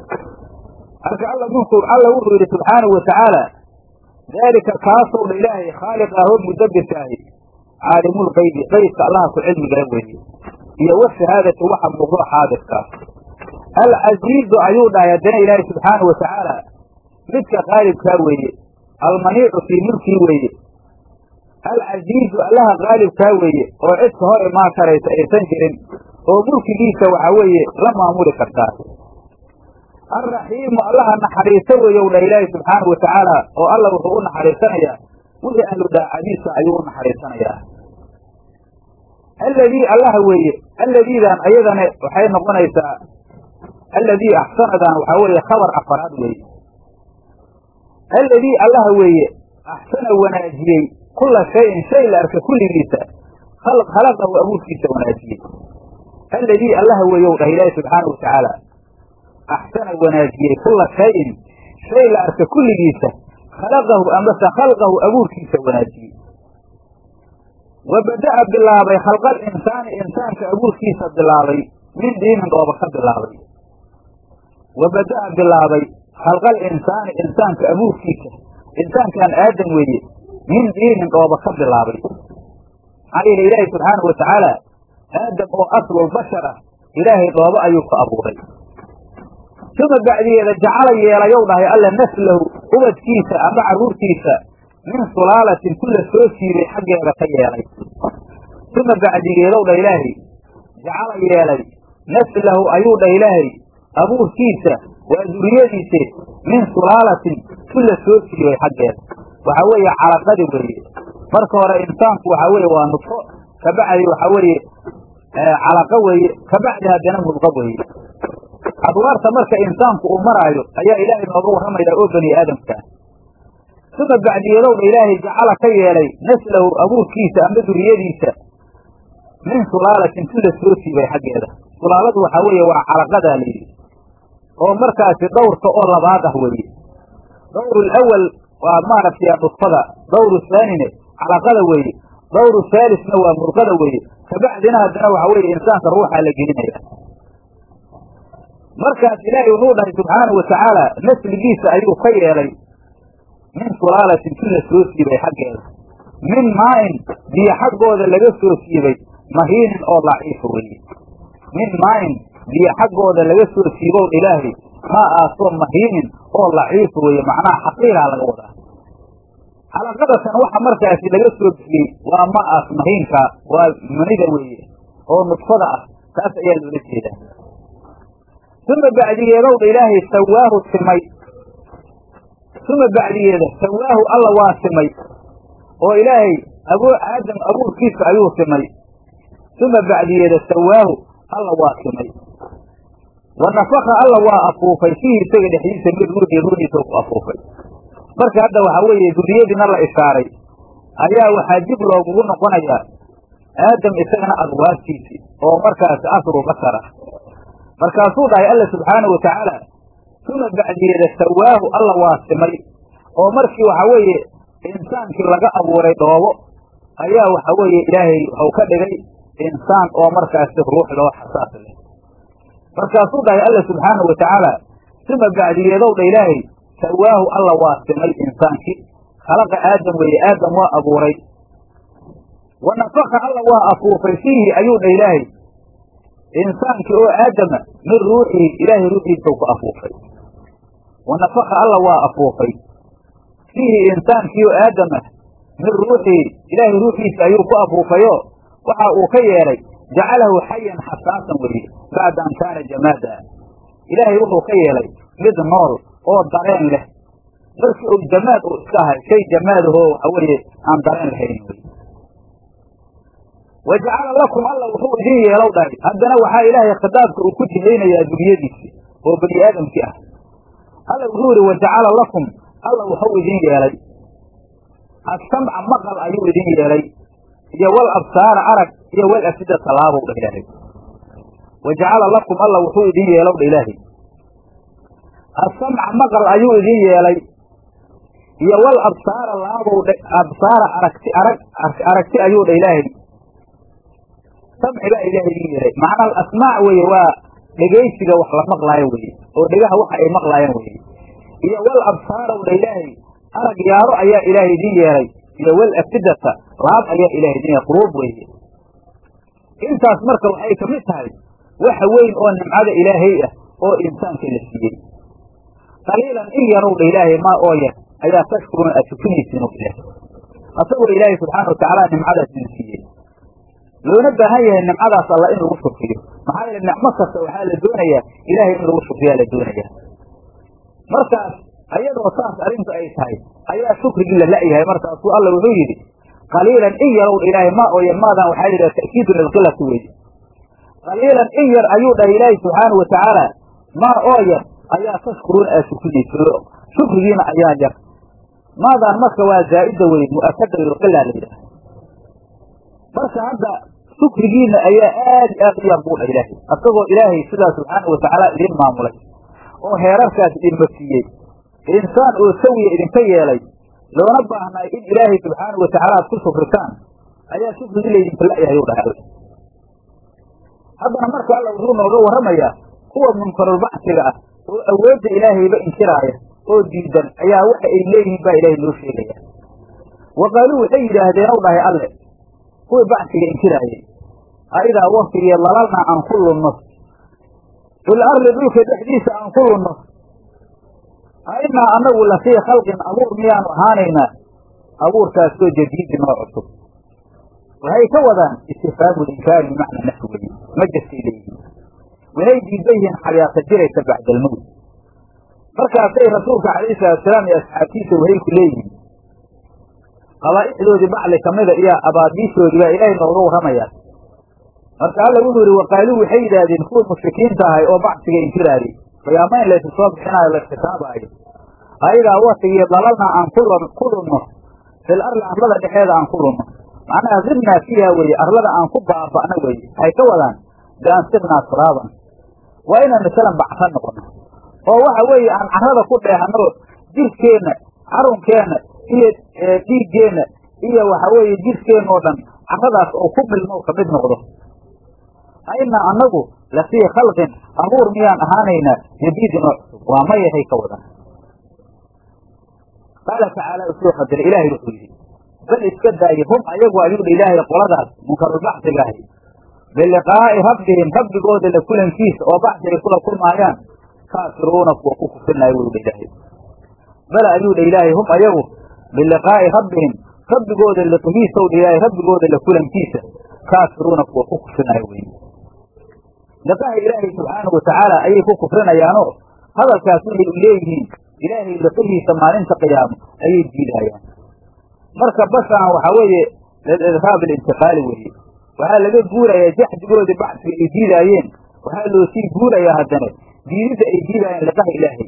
marka alla minku alla wuxuu yidhi subxaanahu wa tacaala daalika kaasow dha ilaahay khaaliq ahoo mudabbirka ahi caalimulgaybi qaybka allaha ku cilmigala weeye iyo washahaadati waxa muuqdo xaadirkaa alcasiizu ayuu dhahay haddana ilaahay subxaanahu wa tacaala midka qaalibkaa weeye almaniicu fii mulkii weeye alcasiizu allaha qaalibkaa weeye oo cidka hor imaan karaysa aysan jirin oo mulkigiisa waxaa weeye la maamuli kartaa alraxiimu allaha naxariiso weeyow dha ilaahay subxaanahu wa tacaala oo alla wuxuu u naxariisanayaa wixii ahlu daacadiisa ayuu u naxariisanayaa alladii allaha weeye alladiidan ayadana waxay noqonaysaa alladii axsanadan waxaa weeye khabar afaraad weeye alladii allaha weeye axsana wanaajiyey kula shayin shay la arka kulligiisa khalaqahu abuurkiisa wanaajiyey alladii allaha weeyow dhah ilaahi subxaana wa tacaala axsana wanaajiyey kula shayin shay la arka kulligiisa khalaqahu amase khalqahu abuurkiisa wanaajiyey wa bada'a bilaabay khalqal insaani insaanka abuurkiisa bilaabay min diinin dhooba ka bilaabay wa bada'a bilaabay khalqal insaani insaanka abuurkiisa insaankan aadam weeye min diinin dhooba ka bilaabay maxaa yeele ilaahay subxaanahu wa tacaala aadam oo aslulbashar ah ilaahay dhoobo ayuu ku abuuray suma bacdigeeda jacala yeelayow dhahay alla naslahu ubadkiisa ama carruurtiisa min sulaalatin ku la soo siibay xaggeeda ka yeelay suma bacdigeedow dha ilaahay jacala yeelay naslahu ayuu dhah ilaahay abuurkiisa waa duriyadiise min sulaalatin ku la soo siibay xaggeeda waxaa weeye calaqadi weeye marka hore insaanku waxaa weeye waa nudfo kabacdi waxaa weeye calaqa weeye kabacdi haddana mudqa weeye adwaarta marka insaanku uu maraayo ayaa ilaahay nooga warramayaa oo bani aadamkaa uma bacdiyadowdha ilaahay jacala ka yeelay naslahu abuurkiisa ama duriyadiisa min sulaalatin tu la soo siibay xaggeeda sulaaladu waxaa weeye waa calaqadaa layidhi oo markaasi dhowrka oo labaad ah weeye dawru alawal waa maaragtay nudfada dawru haanine calaqada weeye dawru haalisna waa murqada weeye kabacdina haddana waxa weeye insaanka ruuxaa la gelinaya markaas ilaahay wuxuu dhahay subxaanau watacaala nasligiisa ayuu ka yeelay min sulaalatin tu la soo siibay xaggeeda min maain biyo xaggooda laga soo siibay mahiinin oo daciifa weeye min maain biyo xaggooda laga soo siibow ilaahay maa aasoo mahiinin oo daciifa weeye macnaha xaqiiraa laga wadaa xalaqadatan waxa markaasi laga soo bixiyey waa ma aas mahiinka waa manida weeye oo nudfada ah taas ayaa loola jeedaa uma bacdigeedowdha ilaahay sawaahu simay uma bacdigeeda sawaahu alla waa simay oo ilaahay abuu aadam abuurkiisa ayuu simay uma bacdigeeda sawaahu alla waa simay wa nafaka alla waa afuufay fiihi isaga dhexdiisa mid ruuxii ruuxiisa ku afuufay marka hadda waxaa weeye duriyadiina la ishaaray ayaa waxaa dib loogugu noqonayaa aadam isagana adwaartiisii oo markaasi asru bashar ah markaasuu dhahay alla subxaanau watacaala uma bacdiyeeda sawaahu alla waa simay oo markii waxaa weeye insaankii laga abuuray dhoobo ayaa waxa weeye ilaahay waxau ka dhigay insaan oo markaasi ruux loo xasaas leh markaasuu dhahay alla subxaanau watacaala uma bacdiyeedowdha ilaahay sawaahu alla waa simay insaankii khalaqa aadam weeye aadam waa abuuray wa nafaka alla waa afuufay fiihi ayuu dha ilaahay insaankii oo aadama min ruuxihi ilaahay ruuxiisau ku afuufay wa nafaka alla waa afuufay fiihi insaankii oo aadama min ruuxihi ilaahay ruuxiisa ayuu ku afuufayo waxa uu ka yeelay jacalahu xayan xasaasan weeye bacda an kaana jamaada ilaahay wuxuu ka yeelay mid nool oo dareen leh markii uu jamaad uu iska ahay shay jamaadahoo waxa weeye aan dareen lahayn wey wa jacala lakum alla wuxuu idin yeelow dhahay haddana waxaa ilaahay khitaabka uu ku jihaynayaa duriyadiisi oo bani aadamkii ah alla wuxuu yihi wa jacala lakum alla wuxuu idin yeelay assamca maqal ayuu idin yeelay iyo wal absaara arag iyo wal afida talaabow dha ilaahay wa jacala lakum alla wuxuu idin yeelow dha ilaahay asamca maqal ayuu idin yeelay iyo wal absaara laabow absaara aragti arag aragti ayuu dha ilaahay samci baa ilaahay idin yeelay macnaa asmaac weeye waa dhegaysiga wax la maqlaayo weye oo dhegaha waxa ay maqlaayaan weye iyo wal absaaraw dha ilaahay arag yaaro ayaa ilaahay idin yeelay iyo wal afidata laab ayaa ilahay idin yeelay quruub weeye intaas marka waxay ka mid tahay waxa weyn oo nimcada ilaahay ah oo insaanka la siiyey qaliilan in yarow dha ilaahay maa oo yar ayaa tashkuruna aad tukinaysiin ilaahay asagoo ilaahay subxaana watacaala nimcadaas idin siiyey loona baahan yahay nimcadaas alla in lagu shukriyo maxaa yeele nicmo kasta waxaa la doonayaa ilaahay in lagu shukriyaa la doonaya markaas ayadoo saas arrintu ay tahay ayaa shukrigii la la'yahay markaasuu alla wuxuu yidhi qaliilan in yarow dha ilaahay maa oo yar maadan waxaa la yidhaha ta'kiidu lilqilati weye qaliilan in yar ayuu dhahay ilaahay subxaana watacaala maa oo yar ayaa tashkuruun aad shukinayso shukrigiina ayaa yar maadaan marka waa zaa'ida wey mu'akada lilqila la yidhaha marka hadda shukrigiina ayaa aad i aad u yar buu dha ilaahay asagoo ilaahay sidaa subxaana watacaala idin maamulay oo heerarkaas idinma siiyey insaan oo sawiya idinka yeelay loona baahnaay in ilaahay subxaana watacaala aad ku shukritaan ayaa shukrigii laydinka la'yahay u dhahay haddana marka alla wuxuu nooga warramayaa kuwa munkarulbacsiga ah oo awoodda ilaahayba inkiraaya oo diidan ayaa waxa ay leeyihiin baa ilaahay noo sheegaya wa qaaluu waxay yidhaahdeen ow dhahay alle kuwii bacsiga inkiraayay aidaa waktigii lalalnaa aan ku lunno fil ardi dhulka dhexdiisa aan ku lunno ainaa anagu lafii khalqin abuur miyaanu ahaanaynaa abuurkaasoo jadiidin oo cusub waxay ka wadaan istifhaamu linkaari bimacna nafi weye ma jirtay leeyihiin waxay diidan yihiin xayaata jiraysa bacdalmowt markaasay rasuulka calayhi salaatusalaam iyo asxaabtiisa waxay ku leeyihiin qabaa'ixdoodii bacli kamida iyo abaadiishoodii baa ilaahay nooga warramayaa marka alla wuxuu yihi waqaaluu waxay yidhaahdeen kuwa mushrikiinta ahay oo bacsiga inkiraayey qiyaama in laysu soo bixinaayo la xisaabaayo ayagaa watigii dalalna aan ku lunno fil arli arlada dhexeeda aan ku lunno macnaha sirnaa fiiha weeye arlada aan ku baaba'no weeye waxay ka wadaan bian sirnaa turaaban waa inaan masalan bacsan noqono oo waxa weeye aan carrada ku dheehano jirkeenna carunkeenna iyo dhiiggeenna iyo waxa weeye jirkeenna oo dhan carradaas oo ku milmo ka mid noqdo aina annagu lafii khalqin abuur miyaan ahaanaynaa jadiidin oo cusub waa mayahay ka wadan qaala tacaala usoo qadira ilaahay wuxuu yidhi bal iska daaye hum ayagu ayuu dha ilaahay qoladaas munkarulbacsiga ahi biliqaa'i rabbihim rabbigooda la kulankiisa oo bacsi ay kula kulmaayaan kaafiruuna kuwa ku kufrinaayo wuu dha ilaahay bal ayuu dha ilaahay hum ayagu biliqaa'i rabbihim rabbigooda liqigiisaw dha ilaahay rabbigooda la kulankiisa kaafiruuna kuwa ku kufrinaayo wey liqaha ilaahay subxaanahu watacaala ayay ku kufrinayaanoo hadalkaas waxay u leeyihiin ilaahay liqihiisa maalinta qiyaamo ayay diidayaan marka bashaan waxaa weeye lilidhaab alintiqaali weeye waxaa laga guurayaa jaxdigoodii bacsiga ay diidaayeen waxaa loo sii guurayaa haddana diididda ay diidaayeen liqaha ilaahay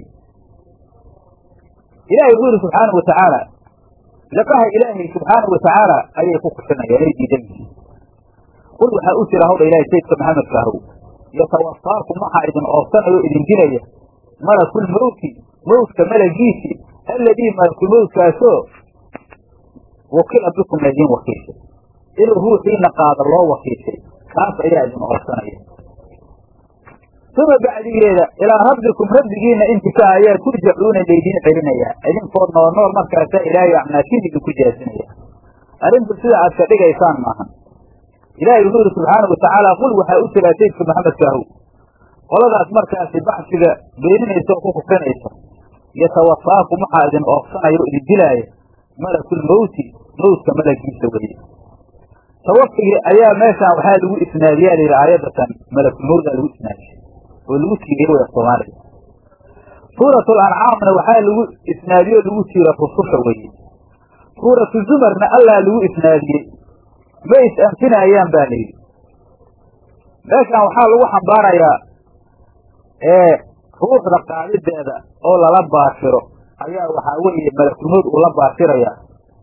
ilahay wuxuu yihi subxaanau watacaala liqaha ilaahay subxaanau watacaala ayay ku kufrinayaan ay diidan yihiin qul waxaa u jira hawdha ilahay saydka maxamedka ahow yatawafaakum waxaa idin oobsanaya o idin dilaya malakulmawti mawtka malagiisi alladii malakulmawtkaasoo wakila bikum laydin wakiishay inuu ruuxiina qaado loo wakiishay kaas ayaa idin oobsanaya uma bacdigeeda ilaa rabbikum rabbigiina intika ayaa turjacuuna laydin celinayaa idinkood nool nool markaasaa ilaahay acmaashin idinku jaasinaya arrintu sida aad ka dhigaysaan maahan ilaahay wuxuu yihi subxaana watacaala qul waxaa u jiraa saydka maxamedka ahow qoladaas markaasi bacsiga beeninaysa oo ku kufrinaysa yatawafaakum waxaa idin oofsanaya o idin dilaaya malakulmawti mawtka malagiisa weye tawafigi ayaa meeshaan waxaa lagu isnaadiyaa layidhi aayadatan malakulmawdaa lagu isnaadiyey oo lagu tiiriyey way soomaaliya suuratul ancaamna waxaa lagu isnaadiyey oo lagu tiira rususha weye suuratu zumarna allaa lagu isnaadiyey ma is anfinayaan ba la yidhi meeshaan waxaa lagu xambaarayaa ee ruuxda qaadideeda oo lala baashiro ayaa waxaa weeye malakulmood uu la baashirayaa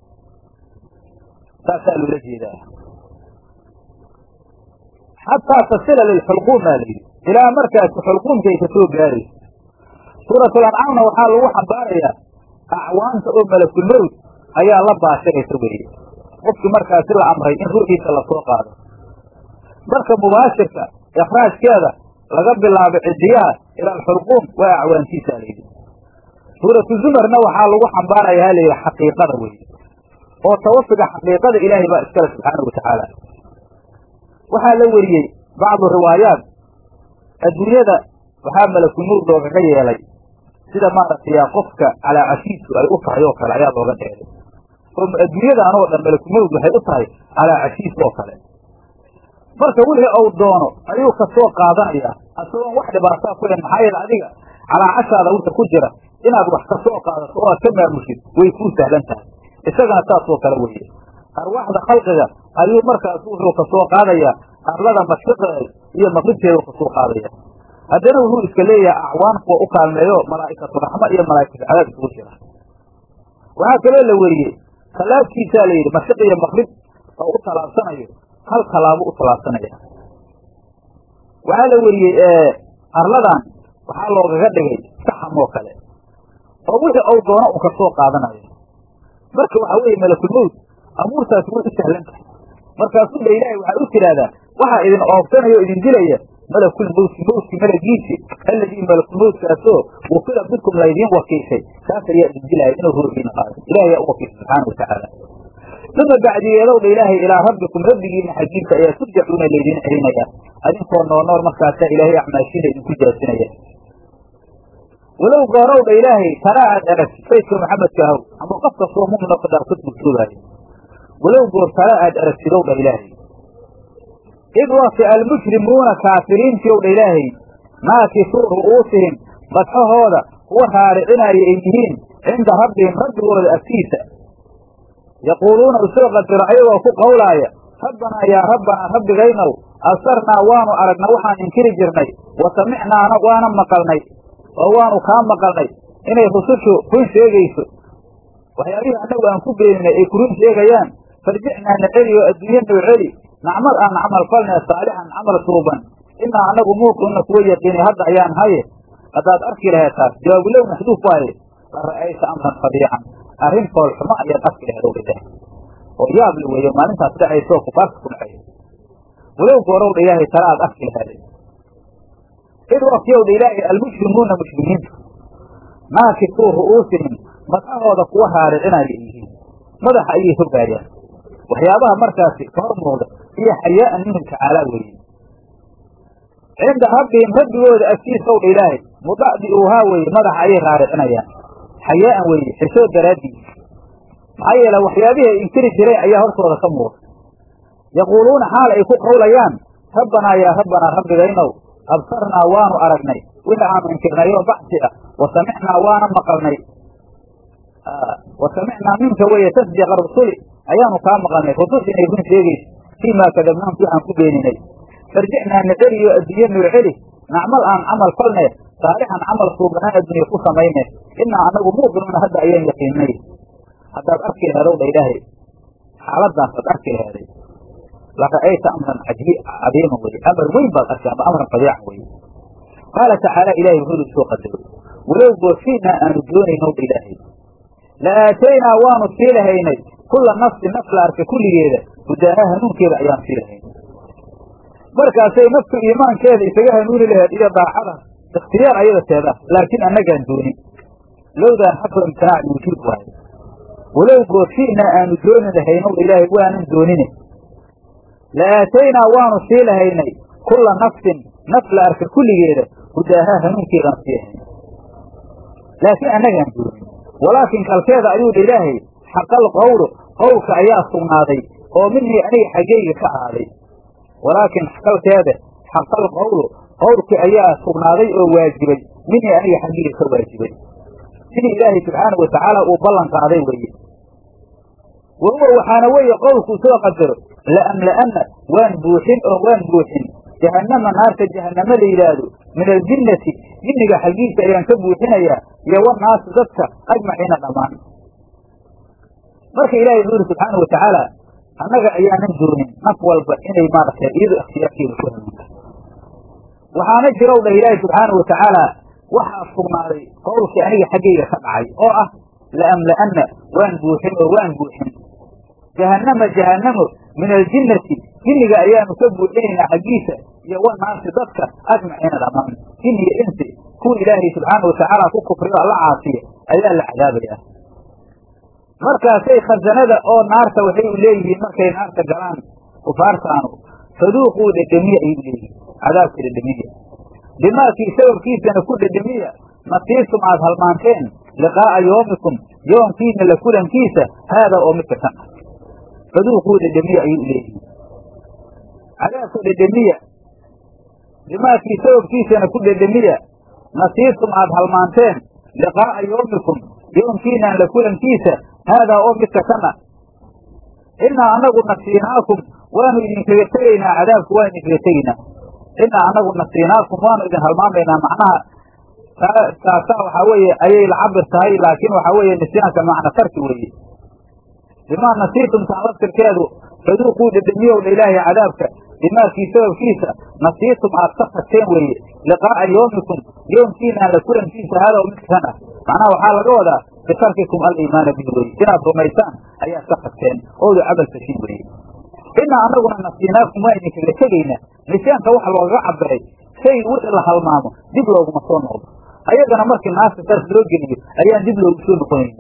saasaa loola jeedaa xataa tasila lilxulquum baa la yidhi ilaa markaasi xulquumkay ka soo gaarayso suuratul ancaamna waxaa lagu xambaarayaa acwaanta oo malakulmowd ayaa la baashiraysa weeye qofkii markaasi la amray in ruuxiisa lasoo qaado marka mubaashirka ikhraajkeeda laga bilaabo cidiyaha ila alxulquum waa acwaantiisa layidhi suuratu zumarna waxaa lagu xambaaraya ha layidhi xaqiiqada weeye oo tawafiga xaqiiqada ilaahay baa iskale subxaana watacaala waxaa la weriyey bacdu riwaayaat adduunyada waxaa malakulmowd loogaga yeelay sida maaragtay qofka calaa cashiisu ay u tahay oo kale ayaa looga dheelay oo adduunyadan oo dhan malakumowd waxay u tahay calaa cashiis oo kale marka wixii uu doono ayuu ka soo qaadanayaa asagoon wax dhibaataa ku hen maxaa yeele adiga calaa cashaada wixii ku jira inaad wax ka soo qaadato oo aad ka maamushid way kuu sahlan tahay isagana saasoo kale weeye arwaaxda khalqiga ayuu markaas wuxuu ka soo qaadayaa arlada mashriqeeda iyo maqribteeda u kasoo qaadaya haddana wuxuu iska leeyahay acwaan kuwa u kaalmeeyo malaa'ikatu raxma iyo malaa'ikatu cadaab isugu jira waxaa kaloo la weriyey tallaabkiisaa la yidhi mashriq iyo maqrib oo u tallaabsanayo hal tallaabo u tallaabsanaya waxaa la weriyey arladan waxaa loogaga dhigay saxam oo kale oo wixii ou doono un kasoo qaadanayo marka waxaa weeye malakulmowd amuurtaasi way u sahlan tahay markaasuu dha ilaahay waxaa u tidhaahdaa waxaa idin oobsanaya o idin dilaya malakulmowti mowtki malagiisi alladii malakulmowtkaasoo wakila bikum laydiin wakiishay kaas ayaa idin dilaya inuu ruuxiina qaado ilahay ayaa u wakiishay subxaana watacaala uma bacdigeedow dha ilaahay ilaa rabbikum rabbigiina xaggiisa ayaa turjacuuna laydiin celinaya adinkoo nool nool markaasaa ilaahay acmaashiina idinku jaasinaya walow goorow dha ilaahay tana aad aragtid saydka maxamedka ahow ama qof kastoo mumino kadaarkad bulsoogaayo walow goor tana aad aragtidow dha ilaahay id wakti almujrimuuna kaafiriintii ow dha ilaahay naakisuu ru'uusihim badxahooda kuwa raaricinaya ay yihiin cinda rabbihim rabbigooda agtiisa yaquuluuna usoo qadiro ayagoo ku qowlaaya rabbanaa yaa rabbanaa rabbigaynow absarnaa waanu aragna waxaan inkiri jirnay wa samicnaana waana maqalnay oo waanu kaa maqalnay inay rusushu run sheegayso waxyaabihii annagu aan ku beeninay ay ku run sheegayaan farjicnaa na celi oo adduunye noo celi nacmal aan camal falnee saalixan camal suuban inaa annagu muuqinna kuwa yaqiinay hadda ayaan haye haddaad arki laheed taas jawaabulow maxduuf waaye la ra'ayta amran fadiican arrin fool xumo ayaad arki laheed ow dhah oo yaab la weeyo maalintaas dhacayso oo kufaarta ku dhacay walow goorow dha ilaahay tala aad arki laheed id waqtiyow dha ilaahay almujrimuuna muslimiintu naakisuu ru'uusihim madahooda kuwa raaricinaya yihiin madaxa ayay hogaayaan waxyaabaha markaasi ka hor muuqda iyo xayaa'an minhu tacaalaa weeye cinda rabbihim rabbigooda agtiisaw dha ilaahay mudacdiuuhaa weeye madaxa ayay raaricinayaan xayaa'an weeye xishood daraaddiis maxaa yeele waxyaabihii ay inkiri jireen ayaa hortooda ka muuqda yaquuluuna xaal ay ku qawlayaan rabbanaa yaa rabbanaa rabbigaynow absarnaa waanu aragnay wixii aanu inkirnay oo baxsi ah wa samicnaa waana maqalnay wa samicnaa minka weeye tasdiqa rusuli ayaanu kaa maqalnay rusus inay run sheegayso fii maa kadabnaam si aan ku beeninay farjicnaa na celiyo adduunye noo celi nacmal aan camal falne saalixan camal suubanaan adduunye ku samayne inaa annagu muuqinuuna hadda ayaan yaqiinay haddaad arki laheedow dha ilaahay xaaladaasaad arki laheeday lara'ayta amran cadiiman weye amar weyn baad arki ama amran fadiican weye qaala tacaala ilahay wuxuu ihi soo qadaro walow goorfiinaa aanu doonaynow dha ilaahay la aataynaa waanu sii lahaynay kulla nafsi naf la arka kulligeeda hudaaha hanuunkeeda ayaan sii lahaynay markaasay naftu iimaankeeda isaga hanuuni laheed iyo daacada ikhtiyaar ayada teeda laakiin annagaan doonin lowdaan xafu imtinaac wujuud waayo walow goorfiinaa aanu dooni lahaynow ilaahay waanan doonine la aataynaa waanu sii lahaynay kulla nafsin naf la arka kulligeeda hudaaha hanuunkeedaan sii lahaynay laakiin annagaan doonin walaakin kalkeeda ayuu dha ilaahay xaqal qawlu qowlka ayaa sugnaaday oo minii aniga xaggayga ka ahaaday walaakin kalkeeda xaqal qawlu qowlkii ayaa sugnaaday oo waajibay minii aniga xaggayga ka waajibay sidii ilaahay subxaanau watacaala uu ballan qaaday weeye wa huwa waxaana weeye qowlkuu soo qadaro la'amla'anna waan buuxin oo waan buuxin jahannama naarta jahannamo la yidhaahdo min aljinnati jinniga xaggiisa ayaan ka buuxinayaa iyo wanaasi dadka ajmaciina dhammaan marka ilaahay wuxuu yidhi subxaanau watacaala annaga ayaanan doonin naf walba inay maaragtay iyadu ikhtiyaarkeeda ku hanuunta waxaana jirow dhah ilaahay subxaanau watacaala waxaa sugnaaday qowlkii aniga xaggayga ka dhacay oo ah la'amla'anna waan buuxin oo waan buuxin jahannama jahannamo min aljinnati jinniga ayaanu ka buuxinaynaa xaggiisa iyo wanaasi dadka ajmaciina dhammaan jin iyo insi kuwa ilaahay subxaana watacaala ku kufriyo alla caasiya ayaa la cadaabayaa markaasay khasanada oo naarta waxay u leeyihiin markay naarta galaan kufaartaanu faduuquu dhedhemiya ayay u leeyihiin cadaabka dhedhemiya bimaakii sababkiisana ku dhedhemiya nasiibtum aad halmaanteen liqaa'a yoomikum yoomkiina la kulankiisa haadaa oo midka kan ah faduuquu dhedhemiya ayay u leeyihiin cadaabka dhedhemiya bimaakii sababkiisana ku dhedhemiya nasiibtum aad halmaanteen liqaa'a yoomikum yoomkiinaan la kulankiisa haadaa oo midka kan ah innaa annagu nasiinaakum waanu idinkaga tegaynaa cadaabku waanu idinkaga tegaynaa innaa annagu nasiinaakum waanu idin halmaamaynaa macnaha taasaa waxaa weeye ayay la cabir tahay laakiin waxaa weeye nisyaanka macna tarki weeye bimaa nasiitum taan laftirkeedu faduuquu dhedhemiyowdha ilaahay cadaabka bimaakii sababkiisa nasiitum aad ka tagteen weeye liqaa'a yoomikum yoomkiinaan la kulankiisa haadaa midka kan ah macnaha waxaa laga wadaa bitarkikum aliimaana bihi weye inaad rumaysaan ayaad ka tagteen oodu camal fashin weeye innaa annaguna nasiinaakum waa idinkaga tegaynaa nisyaanka waxa loogaga cabiray shay wixii la halmaamo dib looguma soo noqdo ayagana markii naasta saas loo geliyo ayaan dib loogu soo noqonaynin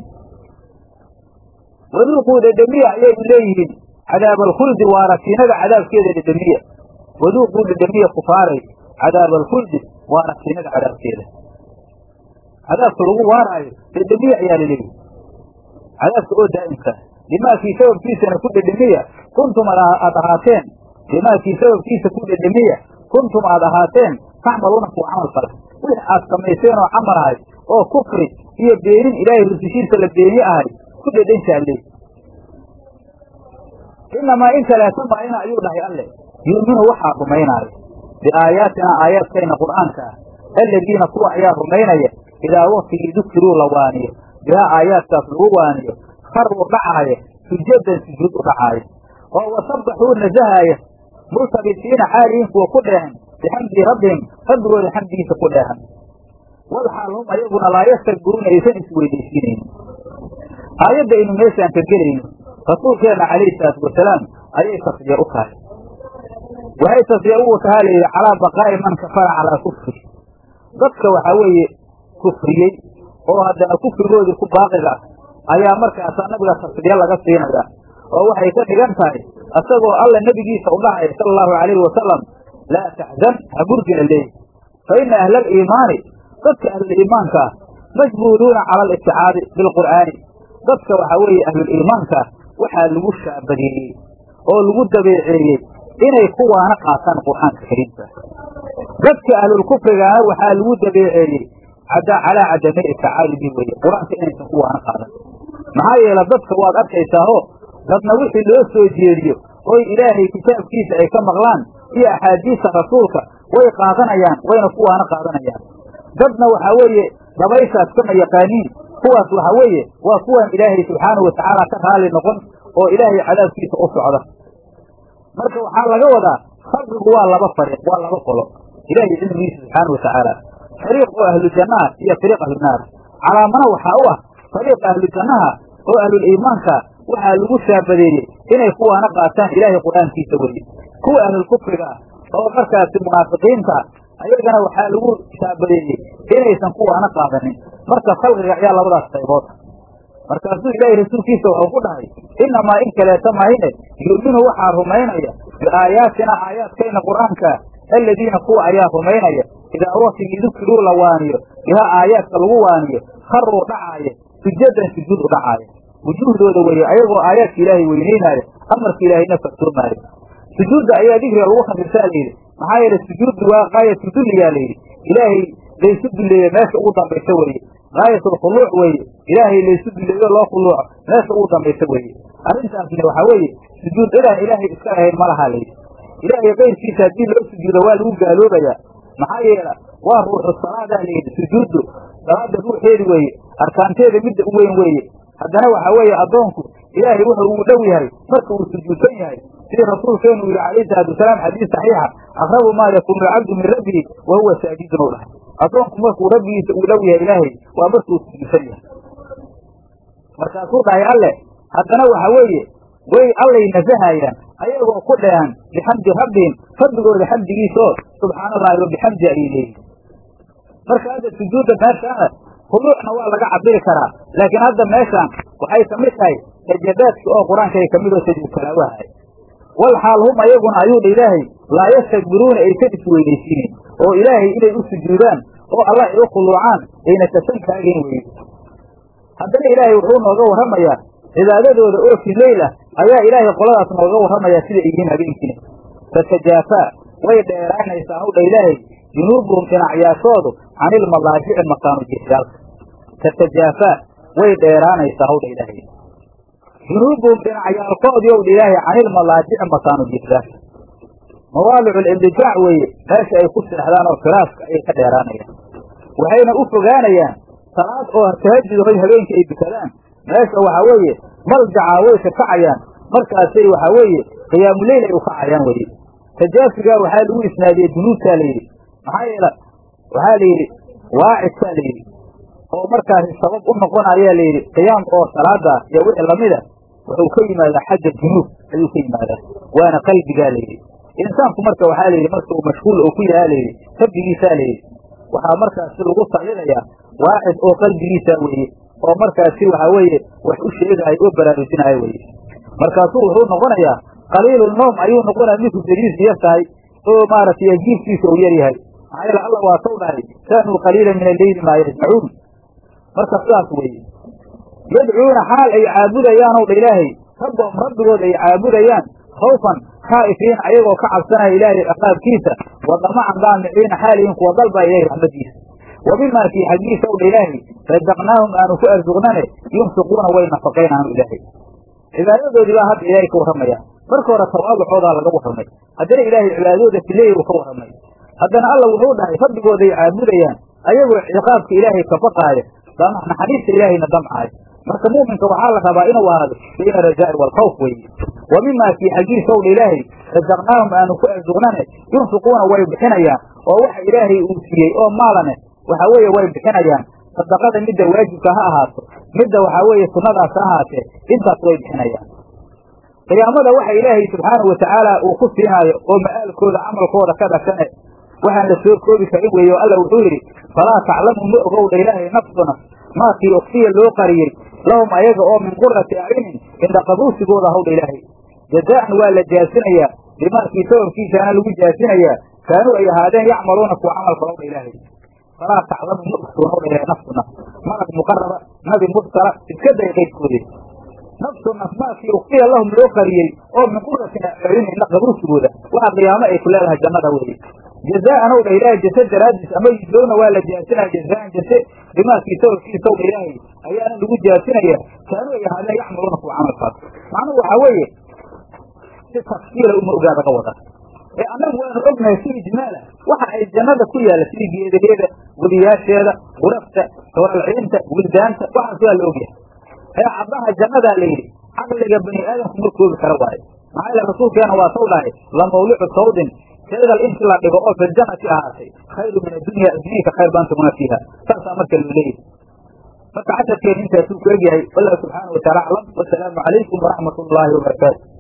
waduuquu dhedhemiya ayay u leeyihiin cadaabalkhuldi waa rasiinada cadaabkeeda dhedhemiya waduuquu dhedhemiya kufaaray cadaabalkhuldi waa rasiinada cadaabkeeda cadaabka lagu waaraayo dhedhemiya ayaa laleeyihi cadaabka oo daa'imka bimaakii sababkiisana ku dhedhemiya kuntum aad ahaateen bimaakii sababkiisa ku dhedhemiya kuntum aad ahaateen tacmaluuna kuwa camal fala wix aad samayseen oo camal ahay oo kufri iyo beenin ilaahay rusushiisa la beeni ahay ku dhedhenshaale inamaa in kaleeto maayna ayuu dhahay alle yu'minu waxaa rumaynaayo biaayaatina aayaadkayna qur'aanka ah alladiina kuwa ayaa rumaynaya idaa waktigii dukiruu la waaniyo bihaa aayaadkaas lagu waaniyo karuu dhacaaya sujadan sujuud u dhacaaya oo wasabbaxuu nasahaaya multabisiina xaalihiin kuwa ku dheehan bixamdi rabbihim rabbigooda xamdigiisa ku dheehan walxaal hum ayaguna laa yastakbiruuna aysan isweydaysiinaynin aayadda aynu meeshaan ka gelayno rasuulkeenna calayhi salaatu wasalaam ayay tasbiya u tahay waxay tasbiya ugu tahaa layidhi calaa baqaa'i man kafara calaa kufri dadka waxaa weeye kufriyey oo haddana kufrigoodii ku baaqiga ah ayaa markaasaa nabiga tasbiya laga siinaya oo waxay ka dhigan tahay isagoo alla nebigiisa u dhahaya sala allahu calayhi wasalam laa taxzan ha murgina leeyi fa ina ahla aliimaani dadka ahluliimaanka ah majbuuluuna cala alibticaadi bilqur'aani dadka waxaa weeye ahluliimaanka ah waxaa lagu shaabadeeyey oo lagu dabeeceeyey inay kuwaana qaataan qur'aanka kariimka dadka ahlulkufrigaana waxaa lagu dabeeceeyey calaa cadamay ibticaadi bi weye qur-aanka inaysan kuwaana qaadan maxaa yeele dadka waad arkaysaao dadna wixii loo soo jeediyo oy ilaahay kitaabkiisa ay ka maqlaan iyo axaadiista rasuulka way qaadanayaan wayna kuwaana qaadanayaan dadna waxaa weeye dabayshaas kama yaqaaniin kuwaas waxaa weeye waa kuwan ilaahay subxaanahu watacaala ka raali noqon oo ilaahay cadaabkiisa u socda marka waxaa laga wadaa khalqigu waa laba fariiq waa laba qolo ilaahay cilmigiisa subxaanahu watacaala fariiq oo ahlu jannaha iyo fariiq ahlu naar calaamana waxaa u ah fariiqa ahlu jannaha oo ahluliimaanka waxaa lagu shaabadeeyey inay kuwaana qaataan ilaahay qur-aankiisa weye kuwa ahlulkufriga ah oo markaasi munaafiqiinta ayagana waxaa lagu shaabadeeyey inaysan kuwaana qaadanin marka khalqiga ayaa labadaas qaybood markaasuu ilaahay rasuulkiisa wuxuu ku dhahay inamaa in kaleeta mahine yu'minu waxaa rumaynaya biaayaatina aayaadkayna qur'aankaa aladiina kuwa ayaa rumaynaya idaa waktigii dukiruu la waaniyo bihaa aayaadka lagu waaniyo karuu dhacaaya sujadan sujuud u dhacaaya wujuuhdooda weye ayagoo aayaadka ilaahay weynaynaayo amarka ilaahayna farsoomaayo sujuudda ayaa dikriga lagu khafifsaa layidhi maxaa yeele sujuuddu waa gaayatu dulliyaa layidhi ilaahay laysu dulleeye meesha ugu dambaysa weeye gaayatulkhuluuc weeye ilaahay laysu dulleeyo loo khuluuco meesha ugu dambaysa weeye arrintaasna waxaa weeye sujuud cidaan ilaahay iska ahayn ma laha layidhi ilaahay kayrkiisa haddii loo sujuudo waa lagu gaaloobayaa maxaa yeela waa ruuxu salaadaa layidhi sujuuddu salaada ruuxeedi weeye arkaanteeda midda u weyn weeye haddana waxaa weeye addoonku ilaahay wuxuu ugu dhow yahay marka uu sujuudsan yahay sidii rasuulkeenu yidhi calayhi salaatu wasalaam xadiis saxiixa aqrabu maa yakuunu alcabdu min rabbihi wa huwa saajidun u dhahay addoonku markuu rabbigiisa uu dhow yahay ilaahay waa markuu sujuudsan yahay markaasuu dhahay alle haddana waxaa weeye way allay nasahayaan ayagoo ku dheehan bixamdi rabbihim rabbigooda xamdigiisaoo subxaana allahi wa bixamdi ayay leeyihin marka hadda sujuudda meeshaana khuluucna waa laga cabiri karaa laakiin hadda meeshaan waxay ka mid tahay sajadaadki oo qur-aankay ka mid oo sajuud talaawahay wal xaal hum ayaguna ayuu dha ilaahay laa yastakbiruuna aysan isweynaysiinin oo ilaahay inay u sujuudaan oo allah ay u khuluucaan ayna kasan taagayn weye haddana ilaahay wuxuu nooga warramayaa cibaadadooda oo fi leyl ah ayaa ilaahay qoladaas nooga warramayaa siday yihiin habeenkiina fatajaafaa way dheeraanaysaa hawdha ilaahay junuubuhum dhinacyaashoodu can ilmadaajici makaanu jiryaalka tatajaafaa way dheeraanaysaa hawdha ilaahay junuubuhum dhinacyaalkoodii owdha ilaahay can ilmadaajici makaanu jiryaalka mawaalicu libdijaac weeye meesha ay ku seexdaan oo firaaska ayay ka dheeraanayaan waxayna u fogaanayaan salaad oo tahajud hoy habeenkii ay dukadaan meesha waxaa weeye maljacaa way ka kacayaan markaasay waxaa weeye qiyaamuleyl ay u kacayaan weye tajaafigaa waxaa lagu isnaadiyey dunuubtaa layidhi maxaa yeele waxaa la yidhi waacidkaa la yidhi oo markaasi sabab u noqonayaa layidhi qiyaam oo salaada iyo wixii lamida wuxuu ka yimaadaa xagga junuub ayuu ka yimaadaa waana qalbigaa layidhi insaanku marka waxaa layidhi marka uu mashhuul oo ku yahaa layidhi rabbigiisaa layidhi waxaa markaasi lagu sallidayaa waacid oo qalbigiisa weeye oo markaasi waxaa weeye wax u sheegahay oo baraarujinayo weye markaasuu wuxuu noqonayaa qaliilu noom ayuu noqonaya minku dariisu yar tahay oo maaragtay ajiibkiisa uu yar yahay maxaa yeele allah waa taw dhahay kaanuu qaliila min alleyli maa yasmacuun marka sidaas weeye yadcuuna xaal ay caabudayaan ow dha ilaahay rabbahum rabbigood ay caabudayaan khawfan khaa'ifiin ayagoo ka cabsanaya ilaahay ciqaabkiisa wa damacan daamiciina xaalihin kuwa dalbaa ilahay raxmadiisa wa bimaa kii xaggiisa ow dha ilaahay razaqnaahum aanu ku arsuqnane yunfiquuna way nafaqaynaanu ilaahay cibaadadoodii baa hadda ilaahay ka warramaya marka hore tawaaducoodaa laga warramay haddana ilaahay cibaadadooda fileey uu ka warramay haddana alla wuxuu dhahay rabbigooday caabudayaan ayagoo ciqaabka ilaahay ka baqaaya naxariista ilaahayna damcaayo marka mu'minka waxaa la rabaa inuu ahaado bayna rajaa'i waalkhawf weeye wa mimaa kii xaggiisa owdha ilaahay rasaqnaahum aanu ku arsuqnane yunfiquuna way bixinayaan oo waxa ilaahay uu siiyey oo maalane waxa weeye way bixinayaan sadaqada midda waajibka ha ahaato midda waxaa weeye sunnadaas ha ahaatee intaas way bixinayaan qiyaamada waxa ilaahay subxaanahu watacaala uu ku siinaayo oo ma'aalkooda camalkooda ka dhashane waxaan la soo koobi karin weeye oo alla wuxuu yidhi falaa taclamu ma ogowdha ilaahay nafsuna maakii okfiya loo qariyey lahum ayaga oo min qurati acyunin indhaqabuusigooda hawdha ilaahay jazaa'an waa la jaasinayaa bimaakii sababkiisaana lagu jaasinayaa kaanuu ay ahaadeen yacmaluuna kuwa camalka hawdha ilaahay falaa taclamu ma ogsoon hawdha ilahay nafsuna malag muqaraba nabi mursala iska day qaydkoode nafsu naf maakii ukfiya lahum loo qariyey oo min quratin acyunin indhaqabuusigooda waxa qiyaamo ay ku leedahay jannada weeye jazaa'an ow dha ilaahay jase daraaddiis ama yujowna waa la jaasinaya jazaan jase bimaakii sababkiisa ow dha ilaahay ayaana lagu jaasinaya kaanuu ay ahaadeen yacmaluuna kuwa camalkaas macnuhu waxaa weeye si tafsiila uma ogaada ka wada ee annagu waanu ognahay si ijmaala waxa ay jannada ku yaalla sidii geedaheeda wadiyaasheeda gurafta hawalciinta wildaanta waxaas waa la ogyahay ee caddaha jannadaa la yidhi caqliga bani aadamku ma koobi kara waayo maxaa yeele rasuulkeena waa saw dhahay la mawlicu sawdin shaygal inti la dhigo oo filjannati ahaatay khayru min addunya addunyaka khayr baan taguna fiiha saasaa marka loo leeyahy marka casharkeena intaasuu ku egyahay wallahu subxaana wataala aclam wasalaamu calaykum waraxmat ullaahi wabarakaatu